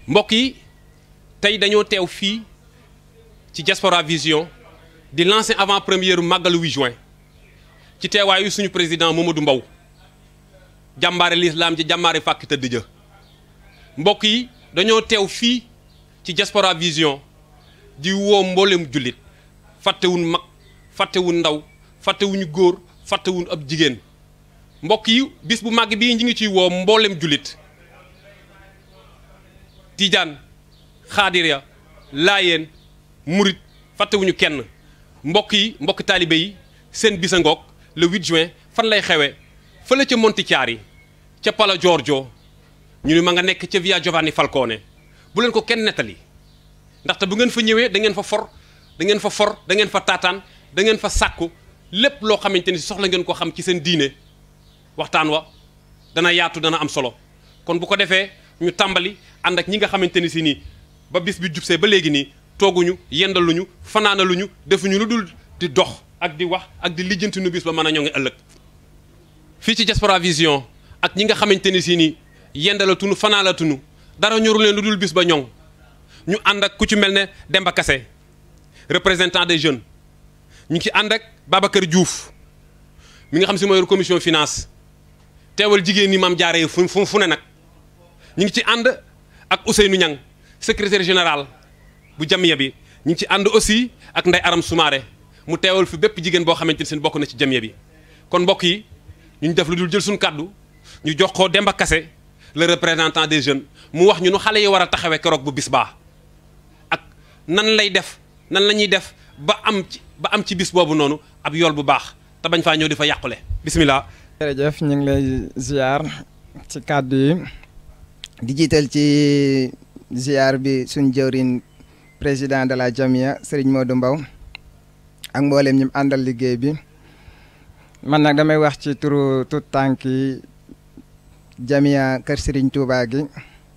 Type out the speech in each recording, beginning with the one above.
mbokk yi tey dañoo teew fii ci Diaspora Vision di lancer avant première màggalu 8 juin ci teewaayu suñu président Mamadou Mbow jàmbaare lislaam ji jàmbaare fàkk tëdd ja mbokk yi dañoo teew fii ci Diaspora Vision di woo mboolem jullit fàttewuñ mag fàttewuñ ndaw fàttewuñu góor fàttewuñ ab jigéen mbokk yi bis bu màgg bii ñi ngi ciy woo mboolem jullit tijaan xaadiriya laayeen murit fàttewuñu kenn mbokk yi mbokk taalibe yi seen bisa ngoog le 8 juin fan lay xewe fële ca Montichiari ca Pala Giorgio ñu ne ma nga nekk ca Via Giovanni Falcone bu leen ko kenn nettali ndaxte bu ngeen fa ñëwee da ngeen fa for da ngeen fa for da ngeen fa taataan da ngeen fa sàkku lépp loo xamante ni soxla ngeen ko xam ci seen diine waxtaan wa dana yaatu dana am solo kon bu ko defee ñu tàmbali ànd ak ñi nga xamante ni si nii ba bis bi jubsee ba léegi nii tooguñu yendaluñu fanaanaluñu defuñu lu dul di dox ak di wax ak di lijjanti nu bis ba mën a ñoŋi ëllëg fii ci Diaspora Vision ak ñi nga xamante ni si nii yendalatunu fanaalatunu dara ñoru leen lu dul bis ba ñoŋ ñu ànd ak ku ci mel ne Demba Kassé représentant des jeunes ñu ngi ci ànd ak Babacar Diouf mi nga xam si mooy commission finance teewal jigéen ñi maam jaaree fu fu fu ne nag ñu ngi ci ànd ak Ousseynou Niang secrétaire général bu jamiya bi ñu ngi ci ànd aussi ak Ndeye Aram Soumaré mu teewal fi bépp jigéen boo xamante ni seen bokk na ci jamiya bi kon mbokk yi ñu def lu dul jël suñu kàddu ñu jox ko Demba Kassé le représentant des jeunes mu wax ñu nu xale yi war a taxawee keroog bu bis baa ak nan lay def nan la ñuy def ba am ci ba am ci bis boobu noonu ab yool bu baax te bañ faa ñëw di fa yàqule bismillah jërëjëf ñu ngi lay ziar ci kàddu yi di jiital ci ziar bi suñ jëwriñ président de la Jamia Serigne Modou Mbow ak mboolem ñi mu àndal liggéey bi man nag damay wax ci turu tout tànk yi Jamia Kër Serigne Touba gi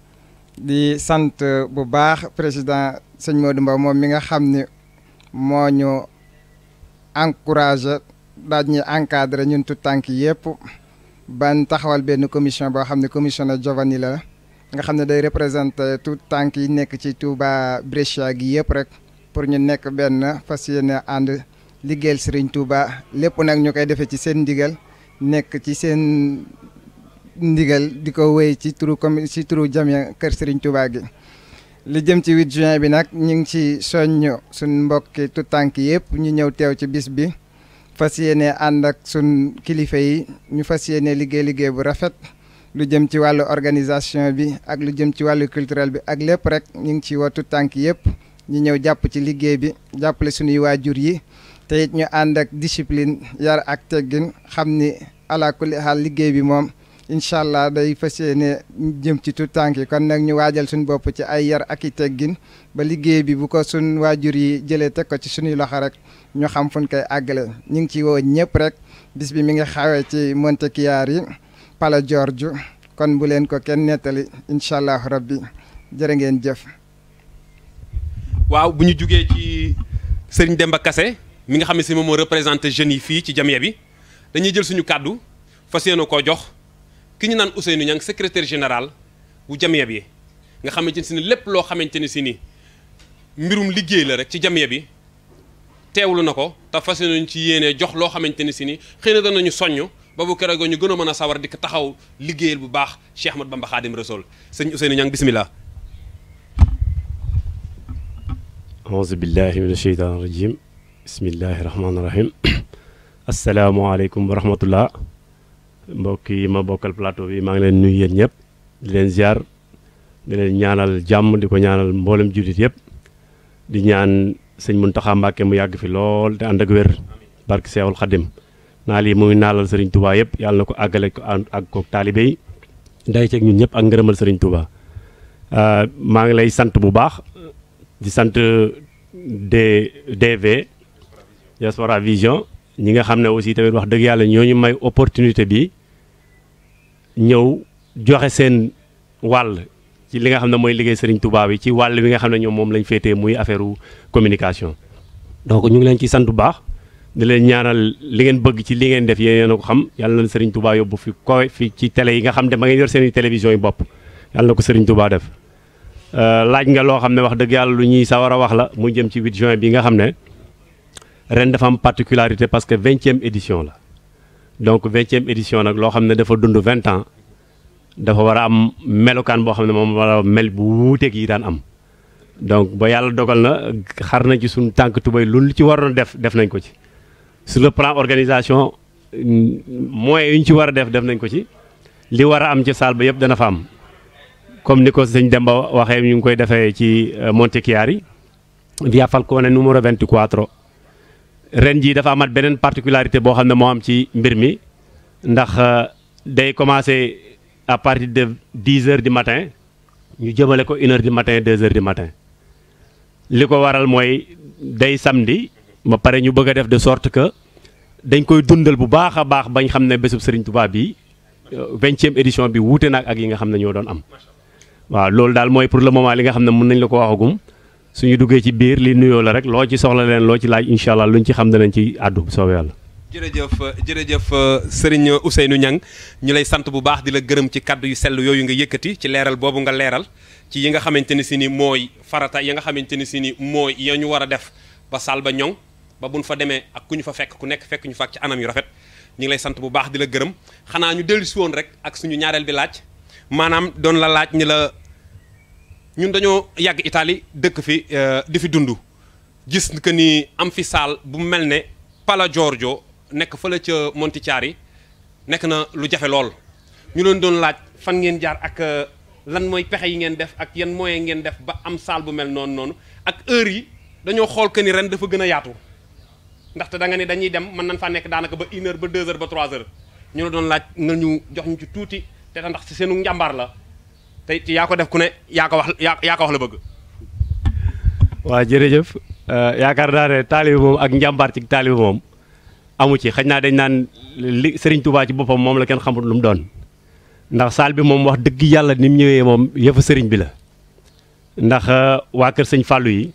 di sant bu baax président sëñ Modou Mbow moom mi nga xam ni moo ñu encouragé daal ñuy encadré ñun tout tànk yëpp ban taxawal benn commission boo xam ne commission de Giovanni la nga xam ne day représenté tout tànk yi nekk ci Touba Brescia gi yëpp rek pour ñu nekk benn fas yéene ànd liggéeyal Serigne Touba lépp nag ñu koy defee ci seen ndigal nekk ci seen ndigal di ko wéy ci turu comme ci turu Jamia Kër Serigne Touba gi. li jëm ci 8 juin bi nag ñu ngi ci soññ suñ mbokki tout tànk yëpp ñu ñëw teew ci bis bi fas yéene ànd ak suñ kilifa yi ñu fas yéene liggéey liggéey bu rafet lu jëm ci wàllu organisation bi ak lu jëm ci wàllu culturel bi ak lépp rek ñu ngi ci woo tout tànk yëpp ñu ñëw jàpp ci liggéey bi jàppale suñuy waajur yi te it ñu ànd ak discipline yar ak teggin xam ni ala kulli xaal liggéey bi moom incha allah day fas yéene jëm ci tout tànk yi kon nag ñu waajal suñu bopp ci ay yar ak i teggin ba liggéey bi bu ko suñ waajur yi jëlee teg ko ci suñuy loxo rek ñu xam fu ñu koy àggale ñu ngi ci woo ñëpp rek bis bi mi ngi xawee ci Montechiari Pala Giorgio kon bu leen ko kenn nettali incha allah rabbi jërë ngeen jëf. waaw bu ñu jugee ci Serigne Demba Kassé mi nga xam ne si moom moo représenté jeunes yi fii ci Jamia bi dañuy jël suñu kàddu fas yéene koo jox. ki ñu naan Ousseynou Niang secrétaire général bu Jamia bi nga xamante ne si ni lépp loo xamante ne si ni mbirum liggéey la rek ci Jamia bi teewlu na ko te fas nañu ci yéene jox loo xamante ne si ni xëy na danañu soññ ba bu keroog ñu gën a mën a sawar di ko taxaw liggéeyal bu baax Cheikh Ahmad Bamba Khadim Rasoul sëñ Ousseynou Niang bismillah auzu billahi min asheytaan rajim bismillahi rahmaani rahim asalaamaaleykum wa rahmatullah mbokk yi ma bokkal plateau bi maa ngi leen nuyu yéen ñëpp di leen ziar di leen ñaanal jàmm di ko ñaanal mboolem jullit yëpp di ñaan sëñ Muntaxa Mbàkke mu yàgg fi lool te ànd ak wér barke Seexul Xadim naa lii muy naalal sëriñ Touba yëpp yàlla na ko àggale ko ak ko taalibe yi day ceeg ñun ñëpp ak ngërëmal sëriñ Touba maa ngi lay sant bu baax di sant D DV Diaspora Vision ñi nga xam ne aussi tamit wax dëgg yàlla ñoo ñu may opportunité bi ñëw joxe seen wàll ci li nga xam ne mooy liggéey Serigne Touba bi ci wàll bi nga xam ne ñoom moom lañ féetee muy affaire communication. donc ñu ngi leen ci sant bu baax di leen ñaanal li ngeen bëgg ci li ngeen def yéen a ko xam yàlla na Serigne Touba yóbbu fi koy fi ci télé yi nga xam ne ma ngeen yor seen i télévision yi bopp yàlla na ko Serigne Touba def. laaj nga loo xam ne wax dëgg yàlla lu ñuy sawar a wax la mu jëm ci 8 juin bi nga xam ne ren dafa am particularité parce que vingtième édition la donc vingtième édition nag loo xam ne dafa dund vingt ans dafa war a am melokaan boo xam ne moom war a mel bu wuuteeg yi daan am donc ba yàlla dogal na xar na ci suñu tànk tubay lu ci waroon def def nañ ko ci sur le plan organisation moyens yu ñu ci war a def def nañ ko ci li war a am ci salle ba yëpp dana fa am comme ni ko sëñ Demba waxee ñu ngi koy defee ci Montechiari via Falcone numéro 24 ren jii dafa amat beneen particularité boo xam ne moo am ci mbir mi ndax day commencer à partir de 10 heures du matin ñu jëmale ko une heure du matin deux heures du matin li ko waral mooy day samedi ba pare ñu bëgg a def de sorte que dañ koy dundal bu baax a baax bañ xam ne bésub Serigne Touba bi vingtième édition bi wuute nag ak yi nga xam ne ñoo doon am waaw loolu daal mooy pour le moment li nga xam ne mën nañ la ko waxagum suñu duggee ci biir li nuyoo la rek loo ci soxla leen loo ci laaj incha allah luñ ci xam danañ ci àddu bu soobee yàlla. jërëjëf jërëjëf Serigne Ousseynou Niang ñu lay sant bu baax di la gërëm ci kaddu yu sell yooyu nga yëkkati ci leeral boobu nga leeral ci yi nga xamante ni si ni mooy farata yi nga xamante ni si ni mooy ya ñu war a def ba saal ba ñoŋ ba buñ fa demee ak ku ñu fa fekk ku nekk fekk ñu fa ak ci anam yu rafet ñu ngi lay sant bu baax di la gërëm xanaa ñu dellu si woon rek ak suñu ñaareel bi laaj maanaam doon la laaj ni la ñun dañoo yàgg Italie dëkk fi di fi dund gis que ni am fi saal bu mel ne Pala Giorgio nekk fële ca Montichiari nekk na lu jafe lool ñu leen doon laaj fan ngeen jaar ak lan mooy pexe yi ngeen def ak yan moyen ngeen def ba am saal bu mel noonu noonu ak heure yi dañoo xool que ni ren dafa gën a yaatu ndaxte da nga ne dañuy dem mën nañ faa nekk daanaka ba une heure ba deux heures ba trois heures ñu la doon laaj nga ñu jox ñu ci tuuti te ndax ci seenu njàmbaar la te yaa ko def ku ne yaa ko wax yaa yaa ko wax la bëgg. waaw jërëjëf yaakaar naa ne taalibe moom ak njàmbaar ci taalibe moom. amu ci xëy naa dañ naan li Serigne Touba ci boppam moom la kenn xamul lu mu doon ndax saal bi moom wax dëgg yàlla ni mu ñëwee moom yëfu sëriñ bi la ndax waa kër sëñ Fallou yi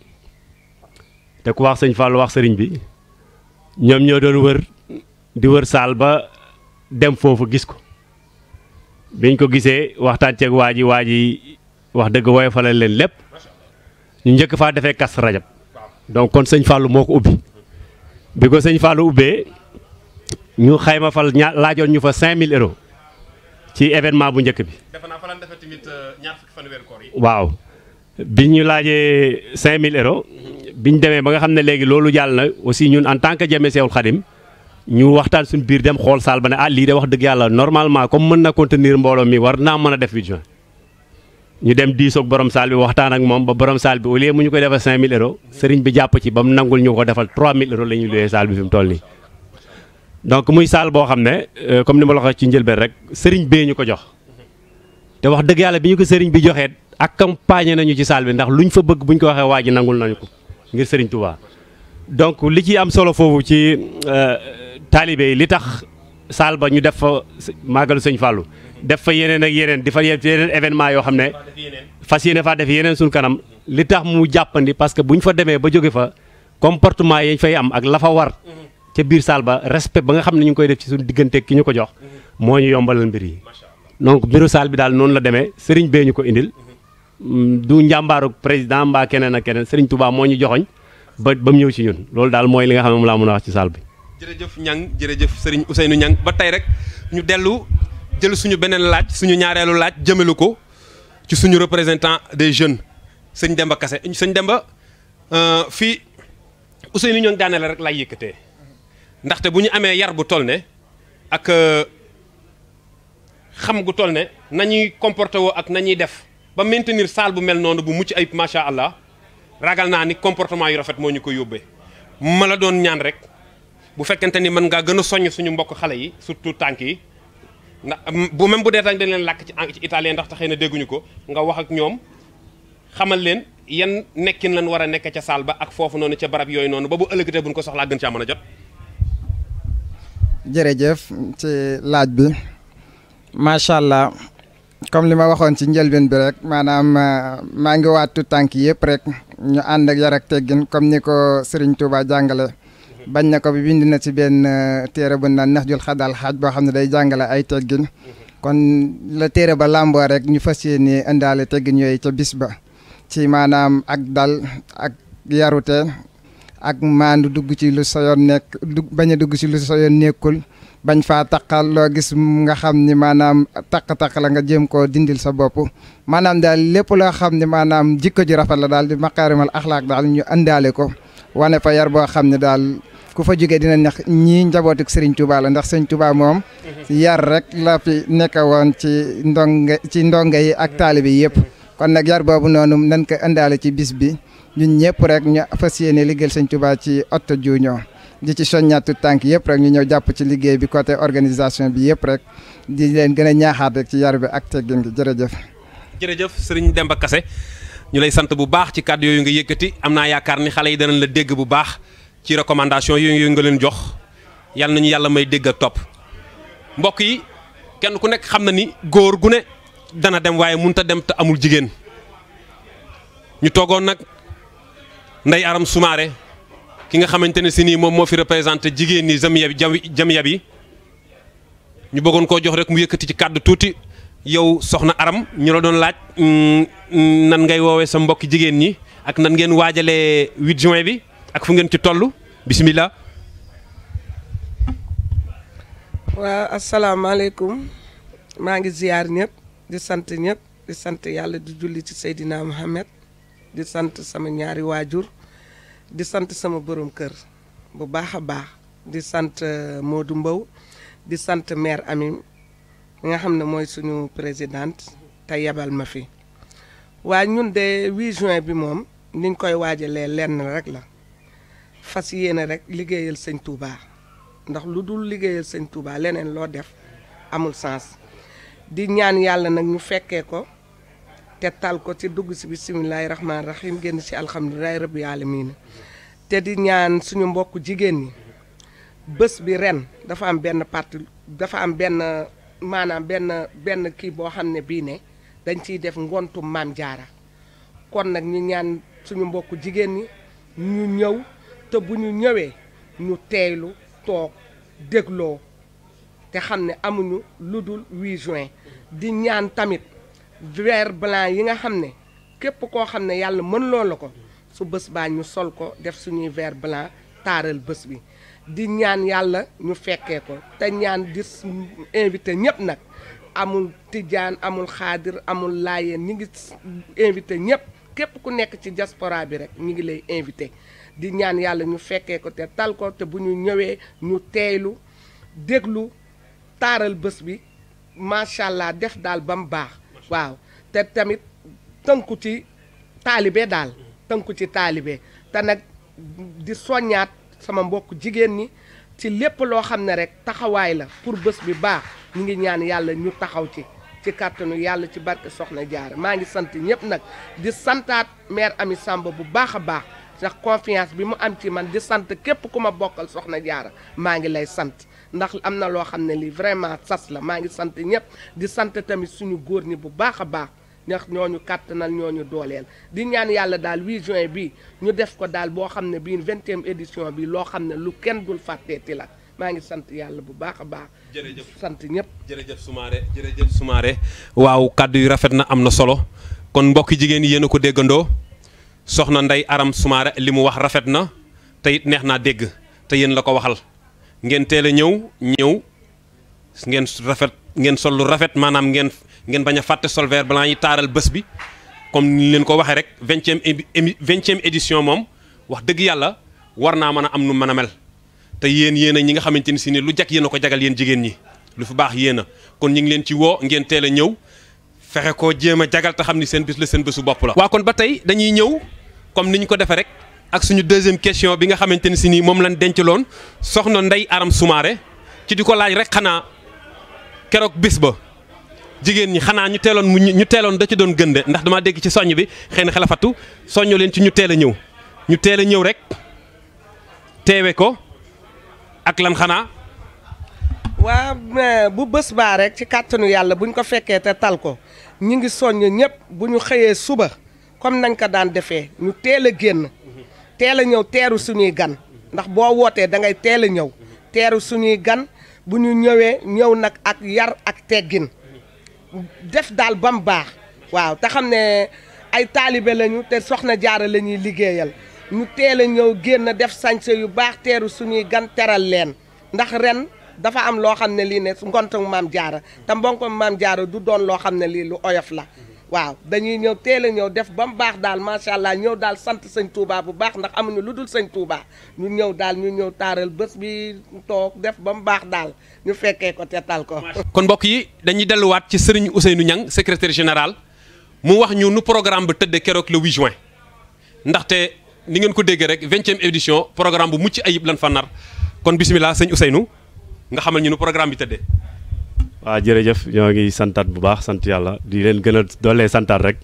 te ku wax sëñ Fallou wax sëriñ bi ñoom ñoo doon wër di wër saal ba dem foofu gis ko biñ ko gisee waxtaan ceeg waa ji waa ji wax dëgg woyofalal leen lépp ñu njëkk faa defee kas rajab donc kon sëñ Fallou moo ko ubbi. bi ko sëñ Fallou ubbee ñu xayma fal ña laajoon ñu fa 5000 euros ci événement bu njëkk bi. defe naa fa lan defee tamit ñaar fukki fan weeru koor yi. waaw bi ñu laajee 5000 euros bi ñu demee ba nga xam ne léegi loolu jàll na aussi ñun en tant que Jami Seexul Xadim ñu waxtaan suñu biir dem xool saal ba ne ah lii de wax dëgg yàlla normalement comme mën na contenir mbooloo mi war naa mën a def 8 juin. ñu dem diisoog borom saal bi waxtaan ak moom ba borom saal bi au lieu mu ñu koy defal 5000 euros sëriñ bi jàpp ci ba mu nangul ñu ko defal 3000 euros la ñuy luyee saal bi fi mu toll nii. donc muy saal boo xam ne comme ni ma la waxee ci njëlbeen rek sëriñ bee ñu ko jox te wax dëgg yàlla bi ñu ko sëriñ bi joxee accompagné nañu ci saal bi ndax luñ fa bëgg bu ñu ko waxee waa ji nangul nañu ko ngir sëriñ Touba. donc li ci am solo foofu ci taalibe yi li tax saal ba ñu def fa màggalu sëñ Fallou. def fa yeneen ak yeneen di fa yeneen événement yoo xam ne fas yéene faa def yeneen suñ kanam li tax mu jàppandi parce que bu ñu fa demee ba jóge fa comportement yi ñu fay am ak la fa war ca biir saal ba respect ba nga xam ne ñu ngi koy def ci suñu diggante ki ñu ko jox moo ñu yombalal mbir yi donc mbiru saal bi daal noonu la demee sëriñ bee ñu ko indil du njàmbaaru président mbaa keneen ak keneen sëriñ Touba moo ñu joxoñ ba ba mu ñëw ci ñun loolu daal mooy li nga xam ne moom laa mën a wax ci saal bi jërëjëf Niang jërëjëf sëriñ Ousseynou Niang ba tey rek ñu dellu jël suñu beneen laaj suñu ñaareelu laaj jëmelu ko ci suñu représentant des jeunes sëñ Demba Kassé sëñ Demba fii Ousseynou Niang daaneel rek laay yëkkatee ndaxte bu ñu amee yar bu toll ne ak xam gu toll ne nañuy comporté woo ak nañuy def ba maintenir salle bu mel noonu bu mucc ayib macha allah ragal naa ni comportement yu rafet moo ñu ko yóbbee ma la doon ñaan rek bu fekkente ni mën ngaa gën a soññ suñu mbokk xale yi surtout tànk yi ndax bu même bu dee dañ leen làkk ci ci italien ndax taxee na dégguñu ko nga wax ak ñoom xamal leen yan nekkin lan war a nekk ca saal ba ak foofu noonu ca barab yooyu noonu ba bu ëllëgatee buñ ko soxlaa gën caa mën a jot. jërëjëf ci laaj bi macha allah comme li ma waxoon ci njëlbeen bi rek maanaam maa ngi waatu tànk yëpp rek ñu ànd ak yar ak teggin comme ni ko Serigne Touba jàngale. bañ na ko bi bind na ci benn téere bu naan nax jul xadal xaaj boo xam ne day jàngale ay teggin kon la téere ba làmboo rek ñu fas yéene indaale teggin yooyu ca bis ba ci maanaam ak dal ak yarute ak maandu dugg ci lu sa yoon nekk dugg bañ a dugg ci lu sa yoon nekkul bañ faa taqal loo gis nga xam ni maanaam taq-taq la nga jéem koo dindil sa bopp maanaam daal lépp loo xam ne maanaam jikko ji rafet la daal di maqaarimal axlaaq daal ñu àndaale ko wane fa yar boo xam ne daal ku fa jógee dina neex ñii njabootuk Serigne Touba la ndax Serigne Touba moom yar rek la fi nekk woon ci ndonge ci ndonge yi ak taalibe yi yëpp kon nag yar boobu noonu nañ ko àndaale ci bis bi ñun ñëpp rek ñu fas yéene liggéeyal Serigne Touba ci Hott Juuñoo di ci soññaatu tànk yëpp rek ñu ñëw jàpp ci liggéey bi côté organisation bi yëpp rek di leen gën a ñaaxaat rek ci yar bi ak teggin gi jërëjëf. jërëjëf sëriñ Demba Kassé ñu lay sant bu baax ci kàddu yooyu nga yëkkati am naa yaakaar ni xale yi danañ la dégg bu baax ci recommandation yooyu nga leen jox yàlla nañu yàlla may dégg ak topp mbokk yi kenn ku nekk xam na ni góor gu ne dana dem waaye mënut a dem te amul jigéen ñu toogoon nag Ndeye Aram Soumaré ki nga xamante ne si nii moom moo fi représenté jigéen ñi jamiya bi jamiya bi ñu bëggoon koo jox rek mu yëkkati ci kàddu tuuti yow soxna Aram ñu la doon laaj nan ngay woowee sa mbokki jigéen ñi ak nan ngeen waajalee 8 juin bi ak fu ngeen ci toll bisimilah. waaw asalaamaaleykum maa ngi ziyaar ñëpp di sant ñëpp di sant yàlla di julli ci Seydina Mohamed di sant sama ñaari waajur di sant sama borom kër bu baax a baax di sant Modou Mbow di sant maire Ami mi nga xam ne mooy suñu présidente te yebal ma fi waaye ñun de 8 juin bi moom niñ koy waajalee lenn rek la fas yéene rek liggéeyal sëñ Touba ndax lu dul liggéeyal sëñ Touba leneen loo def amul sens di ñaan yàlla nag ñu fekkee ko te tal ko ci dugg si bisimilahi rahmaani rahim génn si alhamdulilahi rabbi alamin te di ñaan suñu mbokk jigéen ñi bés bi ren dafa am benn parti dafa am benn maanaam benn benn kii boo xam ne bii ne dañ ciy def ngontu maam jaara kon nag ñu ñaan suñu mbokk jigéen ñi ñu ñëw te bu ñu ñëwee ñu teeylu toog dégloo te xam ne amuñu lu dul 8 juin di ñaan tamit vert blanc yi nga xam ne képp koo xam ne yàlla mën loo la ko su bés baa ñu sol ko def suñuy vert blanc taaral bés bi di ñaan yàlla ñu fekkee ko te ñaan di invité ñëpp nag amul tijaan amul xaadir amul laayeen ñi ngi invité ñëpp képp ku nekk ci diaspora bi rek ñu ngi lay invité di ñaan yàlla ñu fekkee ko te tal ko te bu ñu ñëwee ñu teeylu déglu taaral bés bi macha allah def daal ba mu baax waaw te tamit tënku ci taalibe daal tënku ci taalibe te nag di soññaat sama mbokk jigéen ñi ci lépp loo xam ne rek taxawaay la pour bés bi baax ñu ngi ñaan yàlla ñu taxaw ci ci kàttanu yàlla ci barke Soxna Jaara maa ngi sant ñëpp nag di santaat maire Ami Samba bu baax a baax ndax confiance bi mu am ci man di sant képp ku ma bokkal Soxna Jaara maa ngi lay sant ndax am na loo xam ne lii vraiment sas la maa ngi sant ñëpp di sant tamit suñu góor ñi bu baax a baax ndax ñooñu kàttanal ñooñu dooleel di ñaan yàlla daal 8 juin bi ñu def ko daal boo xam ne bii vingtième édition bi loo xam ne lu kenn dul fàtteeti la maa ngi sant yàlla bu baax a baax. jërëjëf sant ñëpp. jërëjëf Soumaré jërëjëf Soumaré waaw kàddu yu rafet na am na solo kon mbokki jigéen yi yéen a ko déggandoo soxna Ndeye Aram Soumaré li mu wax rafet na te it neex naa dégg te yéen la ko waxal ngeen teel a ñëw ñëw ngeen rafet ngeen sol lu rafet maanaam ngeen ngeen bañ a fàtte sol vert blanc yi taaral bés bi comme ni leen ko waxee rek vingtième émi vingtième édition moom wax dëgg yàlla war naa mën a am nu mën a mel te yéen yéen a ñi nga xamante ni si ni lu jag yéen a ko jagal yéen jigéen ñi lu fi baax yéen a kon ñu ngi leen ci woo ngeen teel a ñëw fexe koo jéem a jagal te xam ni seen bis la seen bésu bopp la. waa kon ba tey dañuy ñëw comme ni ñu ko defee rek ak suñu deuxième question bi nga xamante ni si nii moom lañ dencaloon soxna Ndeye Aram Soumaré ci di ko laaj rek xanaa keroog bis ba. jigéen ñi xanaa ñu teeloon mu ñu teeloon da ci doon gënde ndax dama dégg ci soññ bi xëy na xelafatu soññu leen ci ñu teel a ñëw ñu teel a ñëw rek teewe ko ak lan xanaa. waa bu bés baa rek ci kàttanu yàlla buñ ko fekkee te tal ko ñi ngi soññ ñëpp bu ñu xëyee suba comme nañ ko daan defee ñu teel a génn teel a ñëw teeru suñuy gan ndax boo wootee da ngay teel a ñëw teeru suñuy gan bu ñu ñëwee ñëw nag ak yar ak teggin. def daal ba mu baax waaw te xam ne ay taalibe lañu te soxna jaara la ñuy liggéeyal ñu teel a ñëw génn def sañse yu baax teeru suñuy gan teral leen ndax ren dafa am loo xam ne lii ne ngontu maam jaara te mbonko maam jaara du doon loo xam ne lii lu oyof la waaw dañuy ñëw teel a ñëw def ba mu baax daal macha allah ñëw daal sant sëñ Touba bu baax ndax amuñu lu dul sëñ Touba ñu ñëw daal ñu ñëw taaral bés bi toog def ba mu baax daal ñu fekkee ko tetal ko. kon mbokk yi dañuy delluwaat ci sëriñ Ousseynou Niang secrétaire général mu wax ñu nu programme bi tëddee keroog le 8 juin ndaxte ni ngeen ko déggee rek vingtième édition programme bu mucc ayib lan fa nar kon bisimilah sëñ Ousseynou nga xamal ñu nu programme bi tëddee. waaw jërëjëf ñoo ngi santaat bu baax sant yàlla di leen gën a doolee santaat rek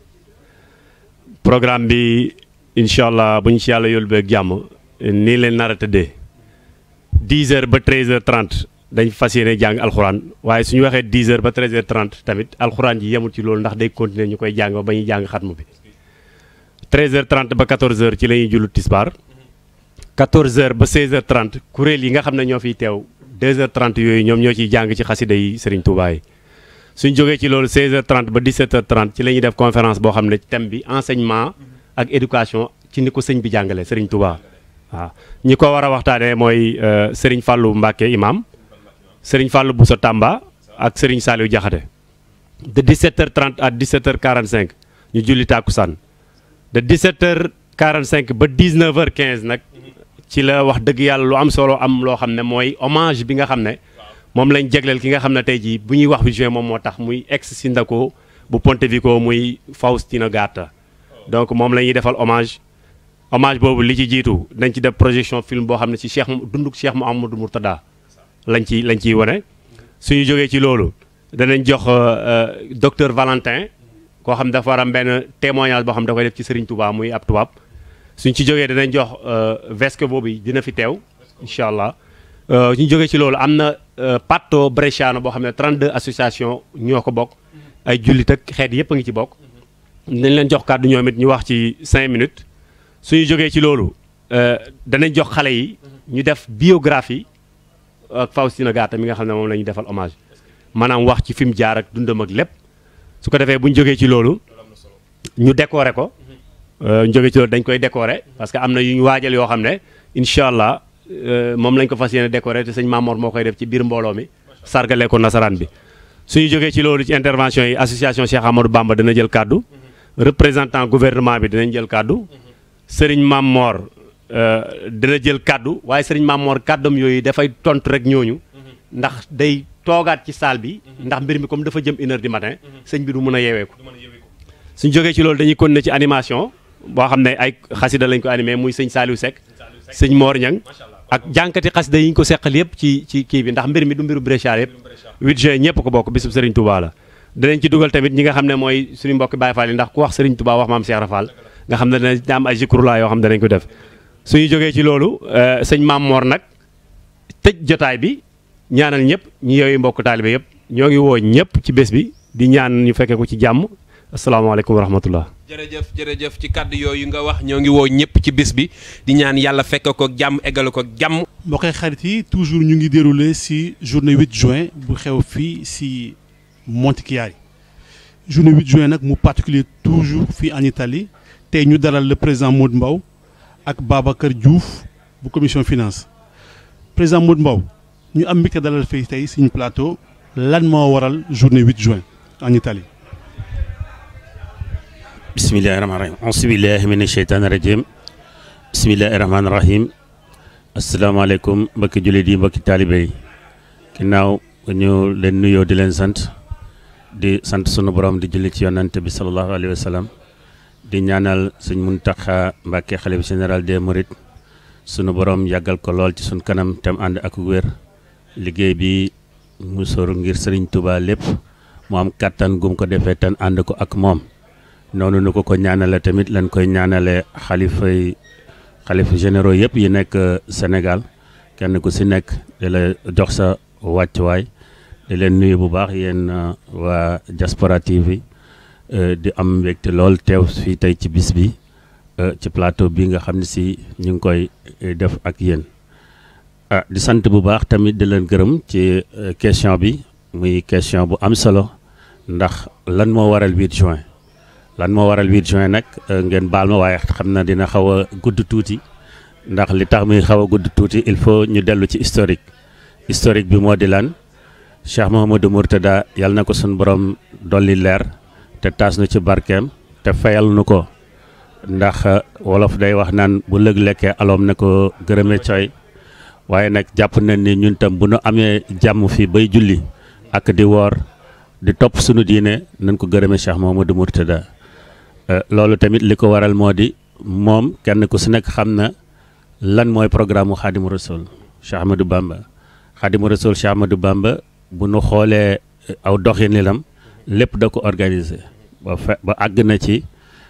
programme bi incha allah bu ñu ci yàlla yóbbu ak jàmm nii leen nar a tëddee 10 heures ba 13 heures 30 dañ fas yéene jàng alxuraan waaye su ñu waxee 10 heures ba 13 heures 30 tamit alxuraan ji yemul ci loolu ndax day continuer ñu koy jàng ba ñuy jàng xatmu bi 13 heures 30 ba 14 heures ci la ñuy jullu tisbaar 14 heures ba 16 heures 30 kuréel yi nga xam ne ñoo fiy teew 2h30 yooyu ñoom ñoo ciy jàng ci xasida yi Serigne Touba yi suñ jógee ci loolu 16h30 ba 17h30 ci la ñuy def conférence boo xam ne thème bi enseignement ak éducation ci ni ko sëñ bi jàngale Serigne Touba waaw ñi ko war a waxtaanee mooy Serigne Fallou Mbacke imam Serigne Fallou Boussa Tamba ak Serigne Saliou Diakhaté de 17h30 à 17h45 ñu julli tàkkusaan de 17h45 ba 19h15 nag. ci la wax dëgg yàlla lu am solo am loo xam ne mooy hommage bi nga xam ne moom lañ jegleel ki nga xam ne tey jii bu ñuy wax 8 juin moom moo tax muy ex sindaco bu Pontevico muy Faustino Gatta donc moom la ñuy defal hommage hommage boobu li ci jiitu dañ ci def projection film boo xam ne ci Cheikh dunduk Cheikh Mouhamadou Mourtada lañ ci lañ ciy wane suñu jógee ci loolu danañ jox docteur Valentin koo xam dafa war am benn témoignage boo xam da koy def ci Serigne Touba muy ab tubaab suñ ci jógee danañ jox vesque boobu dina fi teew incha allah suñ jógee ci loolu am na patto bresciano boo xam ne 32 association ñoo ko bokk ay jullit ak xeet yëpp a ngi ci bokk dinañ leen jox kàddu ñoom it ñu wax ci 5 minutes suñu jógee ci loolu danañ jox xale yi ñu def biographie ak Faustino Gatta mi nga xam ne moom la ñuy defal hommage maanaam wax ci fi mu jaar ak dundam ak lépp su ko defee bu ñu jógee ci loolu ñu décorer ko ñu jóge ci loolu dañ koy décorer parce que am na yu ñu waajal yoo xam ne incha allah moom lañ ko fas yéene décorer te sëñ Mamor moo koy def ci biir mbooloo mi sargale ko nasaraan bi suñu jógee ci loolu ci intervention yi association Cheikh Amadou Bamba dina jël kàddu représentant gouvernement bi dinañ jël kàddu sëriñ Mamor dina jël kàddu waaye sëriñ Mamor kàddam yooyu dafay tontu rek ñooñu ndax day toogaat ci salle bi ndax mbir mi comme dafa jëm une heure du matin sëñ bi du mën a yeewee ko suñu jógee ci loolu dañuy continuer ci animation boo xam ne ay xasida lañ ko animé muy sëñ Saliou Seck sëñ Mor Niang ak jànkati xasida yi ñu ko seqal yëpp ci ci kii bi ndax mbir mi du mbiru Brescia yëpp 8 juin ñëpp ko bokk bisub Serigne Touba la danañ ci dugal tamit ñi nga xam ne mooy suñu mbokki Baye Fall yi ndax ku wax Serigne Touba wax maam Cheikh Rafal nga xam ne dana am ay zikrullah yoo xam ne danañ ko def suñu jógee ci loolu sëñ Maam Mor nag tëj jotaay bi ñaanal ñëpp ñi yooyu mbokk taalibe yëpp ñoo ngi woo ñëpp ci bés bi di ñaan ñu fekkee ko ci jàmm asalaamaaleykum wa rahmatullah jërëjëf jërëjëf ci kàddu yooyu nga wax ñoo ngi woo ñëpp ci bis bi di ñaan yàlla fekk ko jàmm eggale ko jàmm. mbokk xarit yi toujours ñu ngi déroulé ci journée 8 juin bu xew fii ci Montichiari journée 8 juin nag mu particulier toujours fii en Italie tey ñu dalal le président Modou Mbaw ak Babacar Diouf bu commission finance président Modou Mbaw ñu am mbégte dalal fii tey suñu plateau lan moo waral journée 8 juin en Italie. bismillahi rahmaani rahim auzubillahi mina sheytaani rajim bismillahi rahmaani rahim asalaamaaleykum mbokki jullit yi mbokki taalibe yi ginnaaw ñu leen nuyoo di leen sant di sant sunu borom di julli ci yonante bi sallallahu alayhi wa sallam di ñaanal suñ Muntaxa Mbàkke xalifa général des mourides sunu borom yàggal ko lool ci suñ kanam tem ànd ak wér liggéey bi mu sóoru ngir sëriñ Tuubaa lépp mu am kàttan gum ko defee tan ànd ko ak moom noonu nu ko ko ñaanale tamit lañ koy ñaanale xalifa yi xalifa généraux yëpp yi nekk Sénégal kenn ku si nekk di la jox sa wàccuwaay di leen nuyu bu baax yéen waa Diaspora TV di am mbégte lool teew fii tey ci bis bi ci plateau bi nga xam ne si ñu ngi koy def ak yéen ah di sant bu baax tamit di leen gërëm ci question bi muy question bu am solo ndax lan moo waral 8 juin lan moo waral 8 juin nag ngeen baal ma waaye xam na dina xaw a gudd tuuti ndax li tax muy xaw a gudd tuuti il faut ñu dellu ci historique historique bi moo di lan Cheikh Mouhamadou Mourtada yàlla na ko suñu borom dolli leer te taas nu ci barkeem te fayal nu ko ndax wolof day wax naan bu lëg lekkee aloom ne ko gërëme coy waaye nag jàpp nañ ni ñun tam bu nu amee jàmm fii bay julli ak di woor di topp sunu diine nañ ko gërëme Cheikh Mouhamadou Mourtada loolu tamit li ko waral moo di moom kenn ku si nekk xam na lan mooy programme mu Xaadimu Rasul Cheikh Ahmadou Bamba Xaadimu Rasul Cheikh Ahmadou Bamba bu nu xoolee aw doxinilam lépp da ko organiser ba fe ba àgg na ci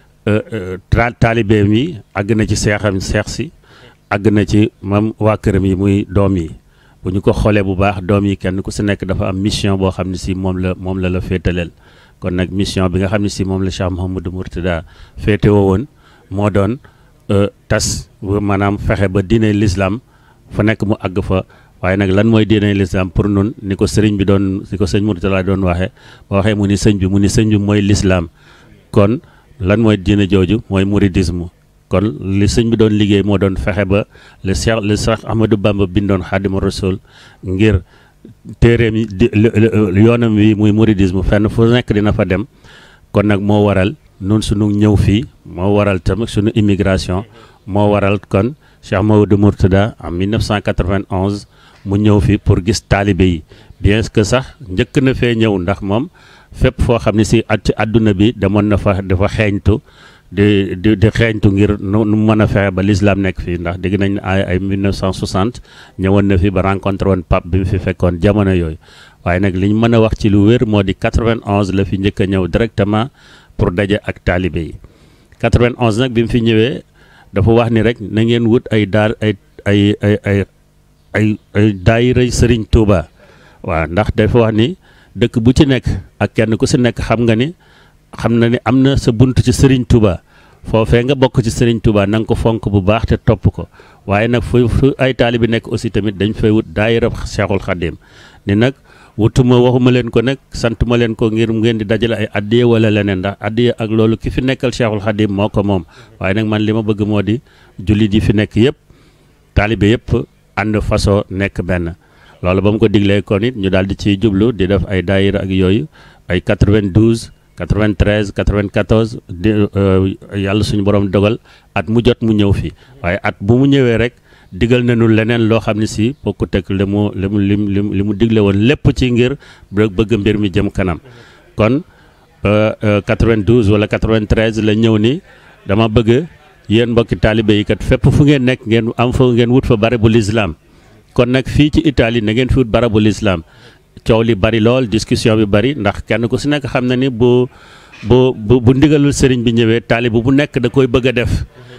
taalibeem yi àgg na ci seexam seex si àgg na ci mam waa këram yi muy doom yi bu ñu ko xoolee bu baax doom yi kenn ku si nekk dafa am mission boo xam ne si moom la moom la la féetaleel kon nag mission bi nga xam ne si moom la Cheikh Mouhamadou Mourtada féetewoo woon moo doon tas maanaam fexe ba diine l'islam fa nekk mu àgg fa waaye nag lan mooy diine l'islam pour nun ni ko sëriñ bi doon ni ko sëñ Mourtada doon waxee ba waxee mu ni sëñ bi mu ni sëñ bi mooy l'islam kon lan mooy diine jooju mooy mouridisme kon li sëñ bi doon liggéey moo doon fexe ba le Cheikh le Cheikh Ahmadou Bamba bindoon Xaadimu Rasul ngir téeréem yi di yoonam wi muy mouridisme fenn fu nekk dina fa dem kon nag moo waral nun suñu ñëw fii moo waral tamit suñu immigration moo waral kon Cheikh Mouhamadou Mourtada en 1991 mu ñëw fi pour gis taalibe yi bien que sax njëkk na fee ñëw ndax moom fépp foo xam ne si at ci àdduna bi demoon na fa dafa xeeñtu di di di xeeñtu ngir nu nu mën a fexe ba l'islam nekk fii ndax dégg nañ ay ay 1960 ñëwoon na fi ba rencontré woon pape bi mu fi fekkoon jamono yooyu waaye nag li ñu mën a wax ci lu wér moo di 91 la fi njëkk a ñëw directement pour daje ak taalibe yi 91 nag bi mu fi ñëwee dafa wax ni rek na ngeen wut ay daar ay ay ay ay ay ay daayira Sëriñ Tuuba waaw ndax dafa wax ni dëkk bu ci nekk ak kenn ku si nekk xam nga ni xam na ni am na sa bunt ci Sëriñ Tuuba foofee nga bokk ci Sëriñ Tuuba na nga ko fonk bu baax te topp ko waaye nag fu fu ay taalibe nekk aussi tamit dañ fay wut daayira Cheikhul Khadim ni nag wutuma waxuma leen ko nag santuma leen ko ngir ngeen di dajale ay addiye wala leneen ndax addiye ak loolu ki fi nekkal Cheikhul Khadim moo ko moom waaye nag man li ma bëgg moo di jullit yi fi nekk yëpp taalibe yëpp ànd façon nekk benn loolu ba mu ko diglee kon it ñu daal di ciy jublu di def ay daayira ak yooyu ay 92 93 94 di yàlla suñu borom dogal at mu jot mu ñëw fi waaye at bu mu ñëwee rek digal nañu leneen loo xam ne si bokkut ak li mu li mu li mu digle woon lépp ci ngir bëgg mbir mi jëm kanam kon 92 wala 93 la ñëw ni dama bëgg yéen mbokki taalibe yi kat fépp fu ngeen nekk ngeen am fa ngeen wut fa barabu lislaam kon nag fii ci Italie na ngeen fi wut barabu lislaam coow li bari lool discussion bi bari ndax kenn ku si nekk xam na ni bu bu bu bu ndigalul sëriñ bi ñëwee taalibe bu nekk da koy bëgg a def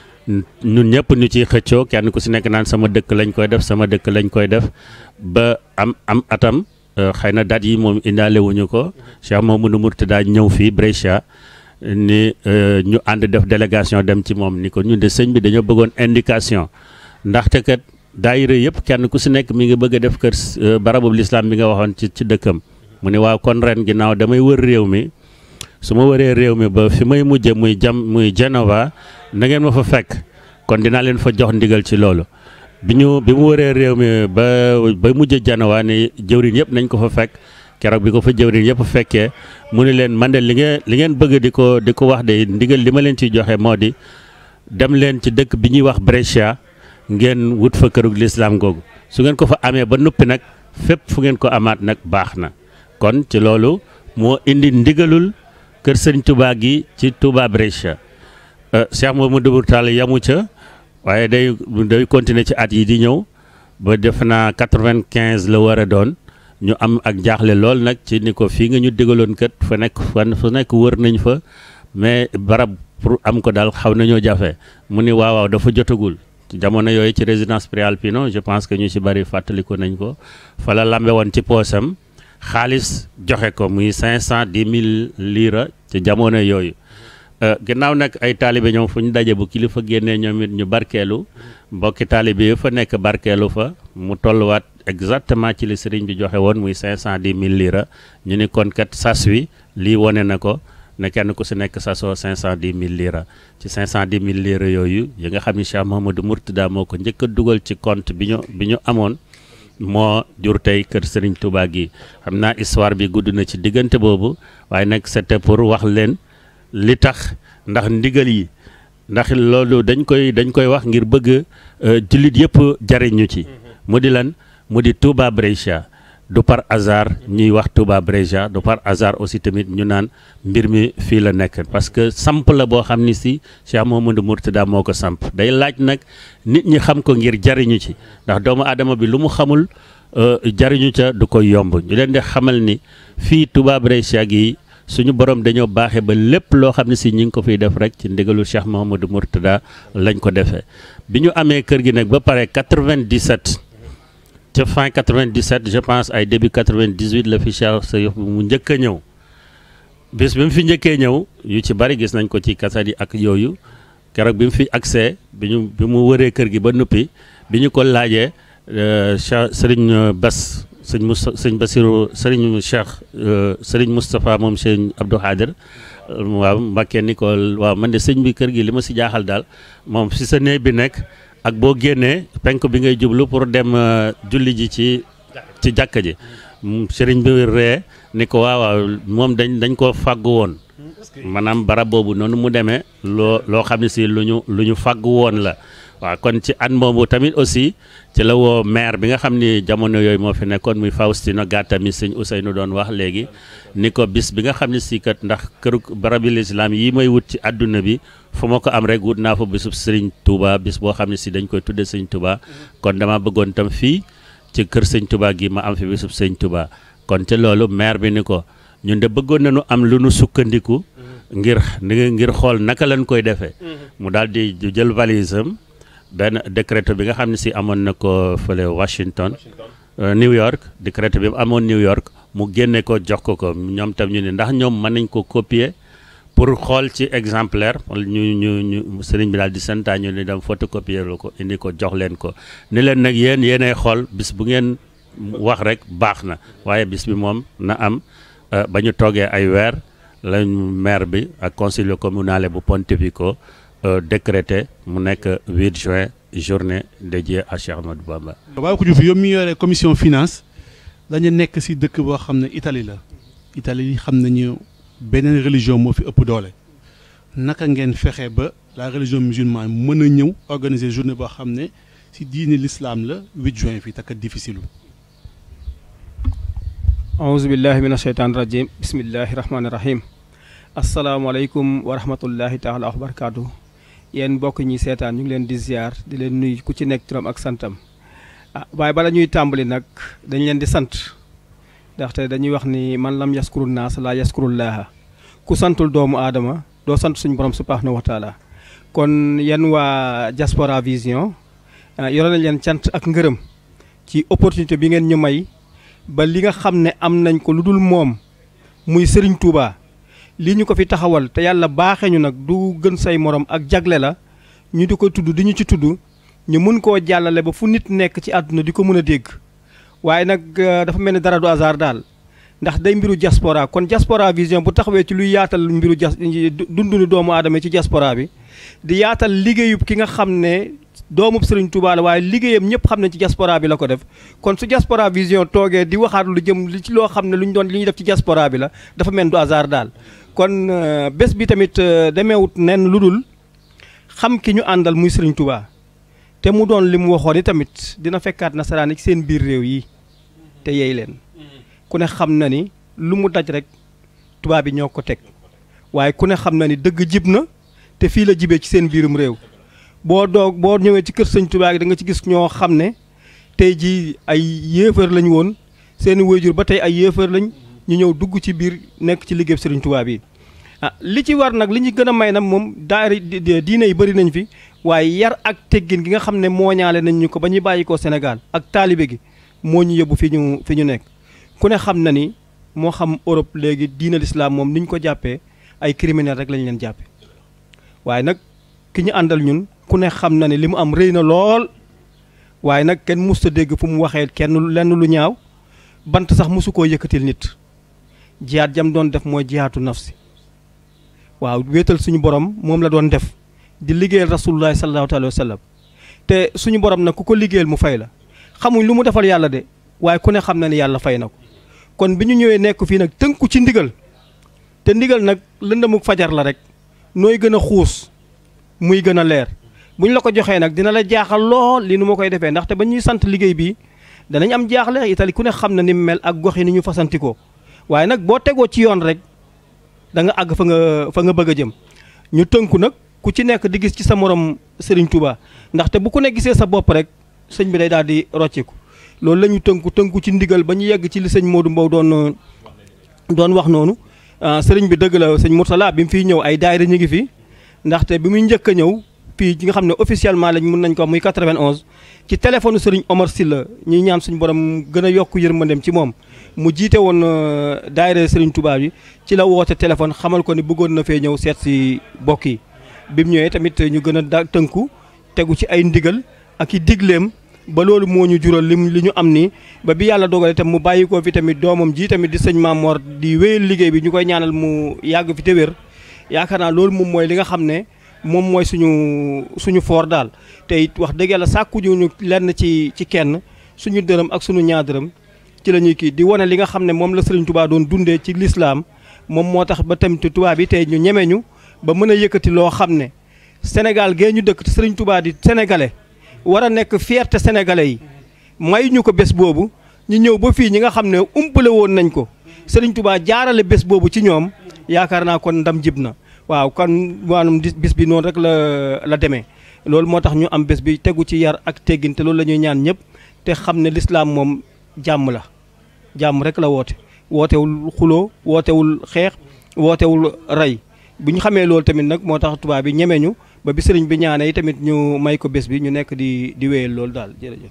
ñun ñëpp ñu ciy xëccoo kenn ku si nekk naan sama dëkk lañ koy def sama dëkk lañ koy def ba am am atam xëy na date yi moom indaale wuñu ko Cheikh Mouhamadou Mourtada ñëw fii Brescia ni ñu ànd def délégation dem ci moom ni ko ñun de sëñ bi dañoo bëggoon indication ndaxte kat daayira yëpp kenn ku si nekk mi ngi bëgg a def kër barabu lislaam bi nga waxoon ci ci dëkkam mu ne waaw kon ren ginnaaw damay wër réew mi su ma wëree réew mi ba fi may mujje muy jam muy Genova na ngeen ma fa fekk kon dinaa leen fa jox ndigal ci loolu bi ñu bi mu wëree réew mi ba ba mujje Genova ni jëwriñ yëpp nañ ko fa fekk keroog bi ko fa jëwriñ yëpp fekkee mu ne leen man de li ngeen li ngeen bëgg di ko di ko wax de ndigal li ma leen ciy joxe moo di dem leen ci dëkk bi ñuy wax Brescia ngeen wut fa kërug lislaam googu su ngeen ko fa amee ba noppi nag fépp fu ngeen ko amaat nag baax na kon ci loolu moo indi ndigalul kër sëriñ Touba gi ci Touba Brescia Cheikh Mouhamadou Mourtada yamu ca waaye day day continuer ci at yi di ñëw ba def naa quatre-vingt-quinze la war a doon ñu am ak jaaxle lool nag ci ni ko fii nga ñu digaloon kat fa nekk fan fa nekk wër nañ fa mais barab pour am ko daal xaw nañoo jafe mu ni waaw waaw dafa jotagul jamono yooyu ci résidence Prealpino je pense que ñu ci bari fàttaliku nañ ko fa la lambe woon ci poosam xaalis joxe ko muy cinq cent dix mille lira ci jamono yooyu ginnaaw nag ay taalibe ñoom fu ñu daje bu kilifa génnee ñoom it ñu barkeelu mbokki taalibe yi fa nekk barkeelu fa mu tolluwaat exactement ci li sëriñ bi joxe woon muy cinq cent dix mille lira ñu ni kon kat sas wi lii wone na ko ne kenn ku si nekk sa soo cinq cent dix mille lira ci cinq cent dix mille lira yooyu yi nga xam ne Cheikh Mouhamadou Mourtada moo ko njëkk a dugal ci compte bi ñu bi ñu amoon moo jur tey kër Serigne Touba gi xam naa histoire bi gudd na ci diggante boobu waaye nag c'était pour wax leen li tax ndax ndigal yi ndax loolu dañ koy dañ koy wax ngir bëgg jullit yëpp jariñu ci mu di lan mu di Touba Brescia du par hasard ñuy wax Touba Brescia du par hasard aussi tamit ñu naan mbir mi fii la nekk parce que samp la boo xam ni si Cheikh Mouhamadou Mourtada moo ko samp day laaj nag nit ñi xam ko ngir jariñu ci ndax doomu aadama bi lu mu xamul jariñu ca du koy yomb ñu leen di xamal ni fii Touba Brescia gi suñu borom dañoo baaxee ba lépp loo xam ne si ñi ngi ko fiy def rek ci ndigalu Cheikh Mouhamadou Mourtada lañ ko defee bi ñu amee kër gi nag ba pare 97 ca fin 97 je pense ay début 98 la fi Cheikh Sayif mu njëkk a ñëw bis bi mu fi njëkkee ñëw yu ci bari gis nañ ko ci kaset yi ak yooyu keroog bi mu fi accès bi ñu bi mu wëree kër gi ba noppi bi ñu ko laajee Cheikh Serigne Bass sëñ Moussa sëñ Bassirou Serigne Cheikh Serigne Moustapha moom sëñ Abdou Khadir waaw Mbàkke ni ko waaw man de sëñ bi kër gi li ma si jaaxal daal moom si sa néeg bi nekk ak boo génnee penk bi ngay jublu pour dem julli ji ci ci jàkka ji sëriñ bi ree ni ko waaw waaw moom dañ dañ ko fàggu woon maanaam barab boobu noonu mu demee loo loo xam ne si lu ñu lu ñu fàggu woon la waaw kon ci at moomu tamit aussi ci la woo maire bi nga xam ni jamono yooyu moo fi nekkoon muy Faustino Gatta mi sëñ Ousseynou doon wax léegi ni ko bis bi nga xam ne si kat ndax këru barabi lislaam yi may wut ci àdduna bi fu ma ko am rek wut naa fa bisub sëriñ Touba bis boo xam ne si dañ koy tudde sëñ Touba kon dama bëggoon tam fii ci kër sëñ Touba gi ma am fi bisub sëñ Touba kon ci loolu maire bi ni ko ñun de bëggoon nañu am lu nu sukkandiku ngir ngir xool naka lañ koy defee mu daal di jël valise am benn décret bi nga xam ne si amoon na ko fële Washington New York décret bi amoon New York mu génne ko jox ko ko ñoom tam ñu ne ndax ñoom mën nañ ko copier pour xool ci exemplaire ñu ñu ñu sëriñ bi daal di santaa ñu ni dem photocopier la ko indi ko jox leen ko ni leen nag yéen yéenay xool bis bu ngeen wax rek baax na waaye bis bi moom na am ba ñu toogee ay weer lañ maire bi ak consiglio comunale bu Pontevico décrété mu nekk 8 juin journée dédiée à Cheikh Ahmadou Bamba. waaye ko Diouf yow mi yore commission finance dañu nekk ci dëkk boo xam ne Italie la Italie xam nañu beneen religion moo fi ëpp doole naka ngeen fexe ba la religion musulmane mën a ñëw organiser journée boo xam ne ci diini l'islam la 8 juin fii takkat difficile auzu billahi min asheytaan rajim bismillahi rahmaani rahim asalaamaaleykum wa rahmatullahi taala wa barakaatu yéen mbokk ñi seetaan ñu ngi leen di ziar di leen nuyu ku ci nekk turam ak santam ah waaye bala ñuy tàmbali nag dañ leen di sant ndaxte dañuy wax ni man lam yaskuru naas laa yaskurullaaha ku santul doomu aadama doo sant suñu borom subhaanahu wa taala kon yéen waa Diaspora Vision yore nañ leen cant ak ngërëm ci opportunité bi ngeen ñu may ba li nga xam ne am nañ ko lu dul moom muy Serigne Touba lii ñu ko fi taxawal te yàlla baaxee ñu nag du gën say morom ak jagle la ñu di ko tudd di ñu ci tudd ñu mun koo jàllale ba fu nit nekk ci àdduna di ko mën a dégg waaye nag dafa mel ni dara du hasard daal ndax day mbiru diaspora kon Diaspora Vision bu taxawee ci luy yaatal mbiru jas dundunu doomu aadama ci diaspora bi di yaatal liggéeyub ki nga xam ne doomub Serigne Touba la waaye liggéeyam ñëpp xam ne ci diaspora bi la ko def kon su Diaspora Vision toogee di waxaat lu jëm li ci loo xam ne lu ñu doon li ñuy def ci diaspora bi la dafa mel du hasard daal kon bés bi tamit demeewut nen lu dul xam ki ñu àndal muy Serigne Touba te mu doon li mu waxoon i tamit dina fekkaat nasaraan yi ci seen biir réew yi te yeey leen ku ne xam na ni lu mu daj rek tubaab bi ñoo ko teg waaye ku ne xam na ni dëgg jib na te fii la jibee ci seen biirum réew boo doog boo ñëwee ci kër sëñ Touba gi da nga ci gis ñoo xam ne tey jii ay yéefar lañ woon seeni waajur ba tey ay yéefar lañ ñu ñëw dugg ci biir nekk ci liggéey sëriñ Touba bi ah li ci war nag li ñu gën a may nag moom daari diine yi bëri nañ fi waaye yar ak teggin gi nga xam ne mooñaale nañ ñu ko ba ñuy bàyyi ko Sénégal ak taalibe gi moo ñu yóbbu fi ñu fi ñu nekk ku ne xam na ni moo xam Europe léegi diine l'islam moom ni ñu ko jàppee ay criminel rek lañ leen jàppe waaye nag ki ñu àndal ñun ku ne xam na ne li mu am rëy na lool waaye nag kenn musta dégg fu mu waxee kenn lenn lu ñaaw bant sax mosu koo yëkkatil nit jiyaat jam doon def mooy jiyaatu nafsi waaw wéetal suñu borom moom la doon def di liggéeyal rasulullahi sallallahu alayhi wa sallam te suñu borom nag ku ko liggéeyal mu fay la xamuñ lu mu defal yàlla de waaye ku ne xam na ni yàlla fay na ko kon bi ñu ñëwee nekk fii nag tënku ci ndigal te ndigal nag lëndamuk fajar la rek nooy gën a xuus muy gën a leer bu ñu la ko joxee nag dina la jaaxal lool li nu ma koy defee ndaxte ba ñuy sant liggéey bi danañ am jaaxle itali ku ne xam na ni mu mel ak gox yi ni ñu fasantikoo waaye nag boo tegoo ci yoon rek da nga àgg fa nga fa nga bëgg a jëm ñu tënku nag ku ci nekk di gis ci sa morom Serigne Touba ndaxte bu ku ne gisee sa bopp rek sëñ bi day daal di rocciku loolu la ñu tënku tënku ci ndigal ba ñu yegg ci li sëñ Modou Mbow doon doon wax noonu sëriñ bi dëgg la sëñ Mourtala bi mu fiy ñëw ay daayira ñu ngi fi ndaxte bi muy njëkk a ñëw fii ci nga xam ne officiellement lañ mun nañ ko muy 91 ci téléphone sëriñ Omar Sylla ñuy ñaan suñu borom gën a yokk yërmandeem ci moom mu jiite woon daayira sëriñ Touba bi ci la woote téléphone xamal ko ni bëggoon na fee ñëw seet si bokk yi bi mu ñëwee tamit ñu gën a da tënku tegu ci ay ndigal ak i digleem ba loolu moo ñu jural lim li ñu am nii ba bi yàlla dogale tam mu bàyyi ko fi tamit doomam ji tamit di sëñ Mamor di wéyal liggéey bi ñu koy ñaanal mu yàgg fi te wér yaakaar naa loolu moom mooy li nga xam ne moom mooy suñu suñu foor daal te it wax dëgg yàlla sàkkuñu ñu lenn ci ci kenn suñu dërëm ak suñu ñaar dërëm ci la ñuy kii di wane li nga xam ne moom la Sëriñ Tuubaa doon dundee ci lislaam moom moo tax ba tamit tubaab yi tey ñu ñeme ñu ba mën a yëkkati loo xam ne Sénégal gee ñu dëkk te Sëriñ Tuubaa di sénégalais war a nekk fierté sénégalais yi may ñu ko bés boobu ñu ñëw ba fii ñi nga xam ne umpale woon nañ ko Sëriñ Tuubaa jaarale bés boobu ci ñoom yaakaar naa kon ndam jib na waaw kon maanaam bis bi noonu rek la la demee loolu moo tax ñu am bés bi tegu ci yar ak teggin te loolu la ñuy ñaan ñëpp te xam ne lislaam moom jàmm la jàmm rek la woote wootewul xuloo wootewul xeex wootewul rey bu ñu xamee loolu tamit nag moo tax tubaab bi ñeme ñu ba bi sëriñ bi ñaanee tamit ñu may ko bés bi ñu nekk di di wéyal loolu daal jërëjëf.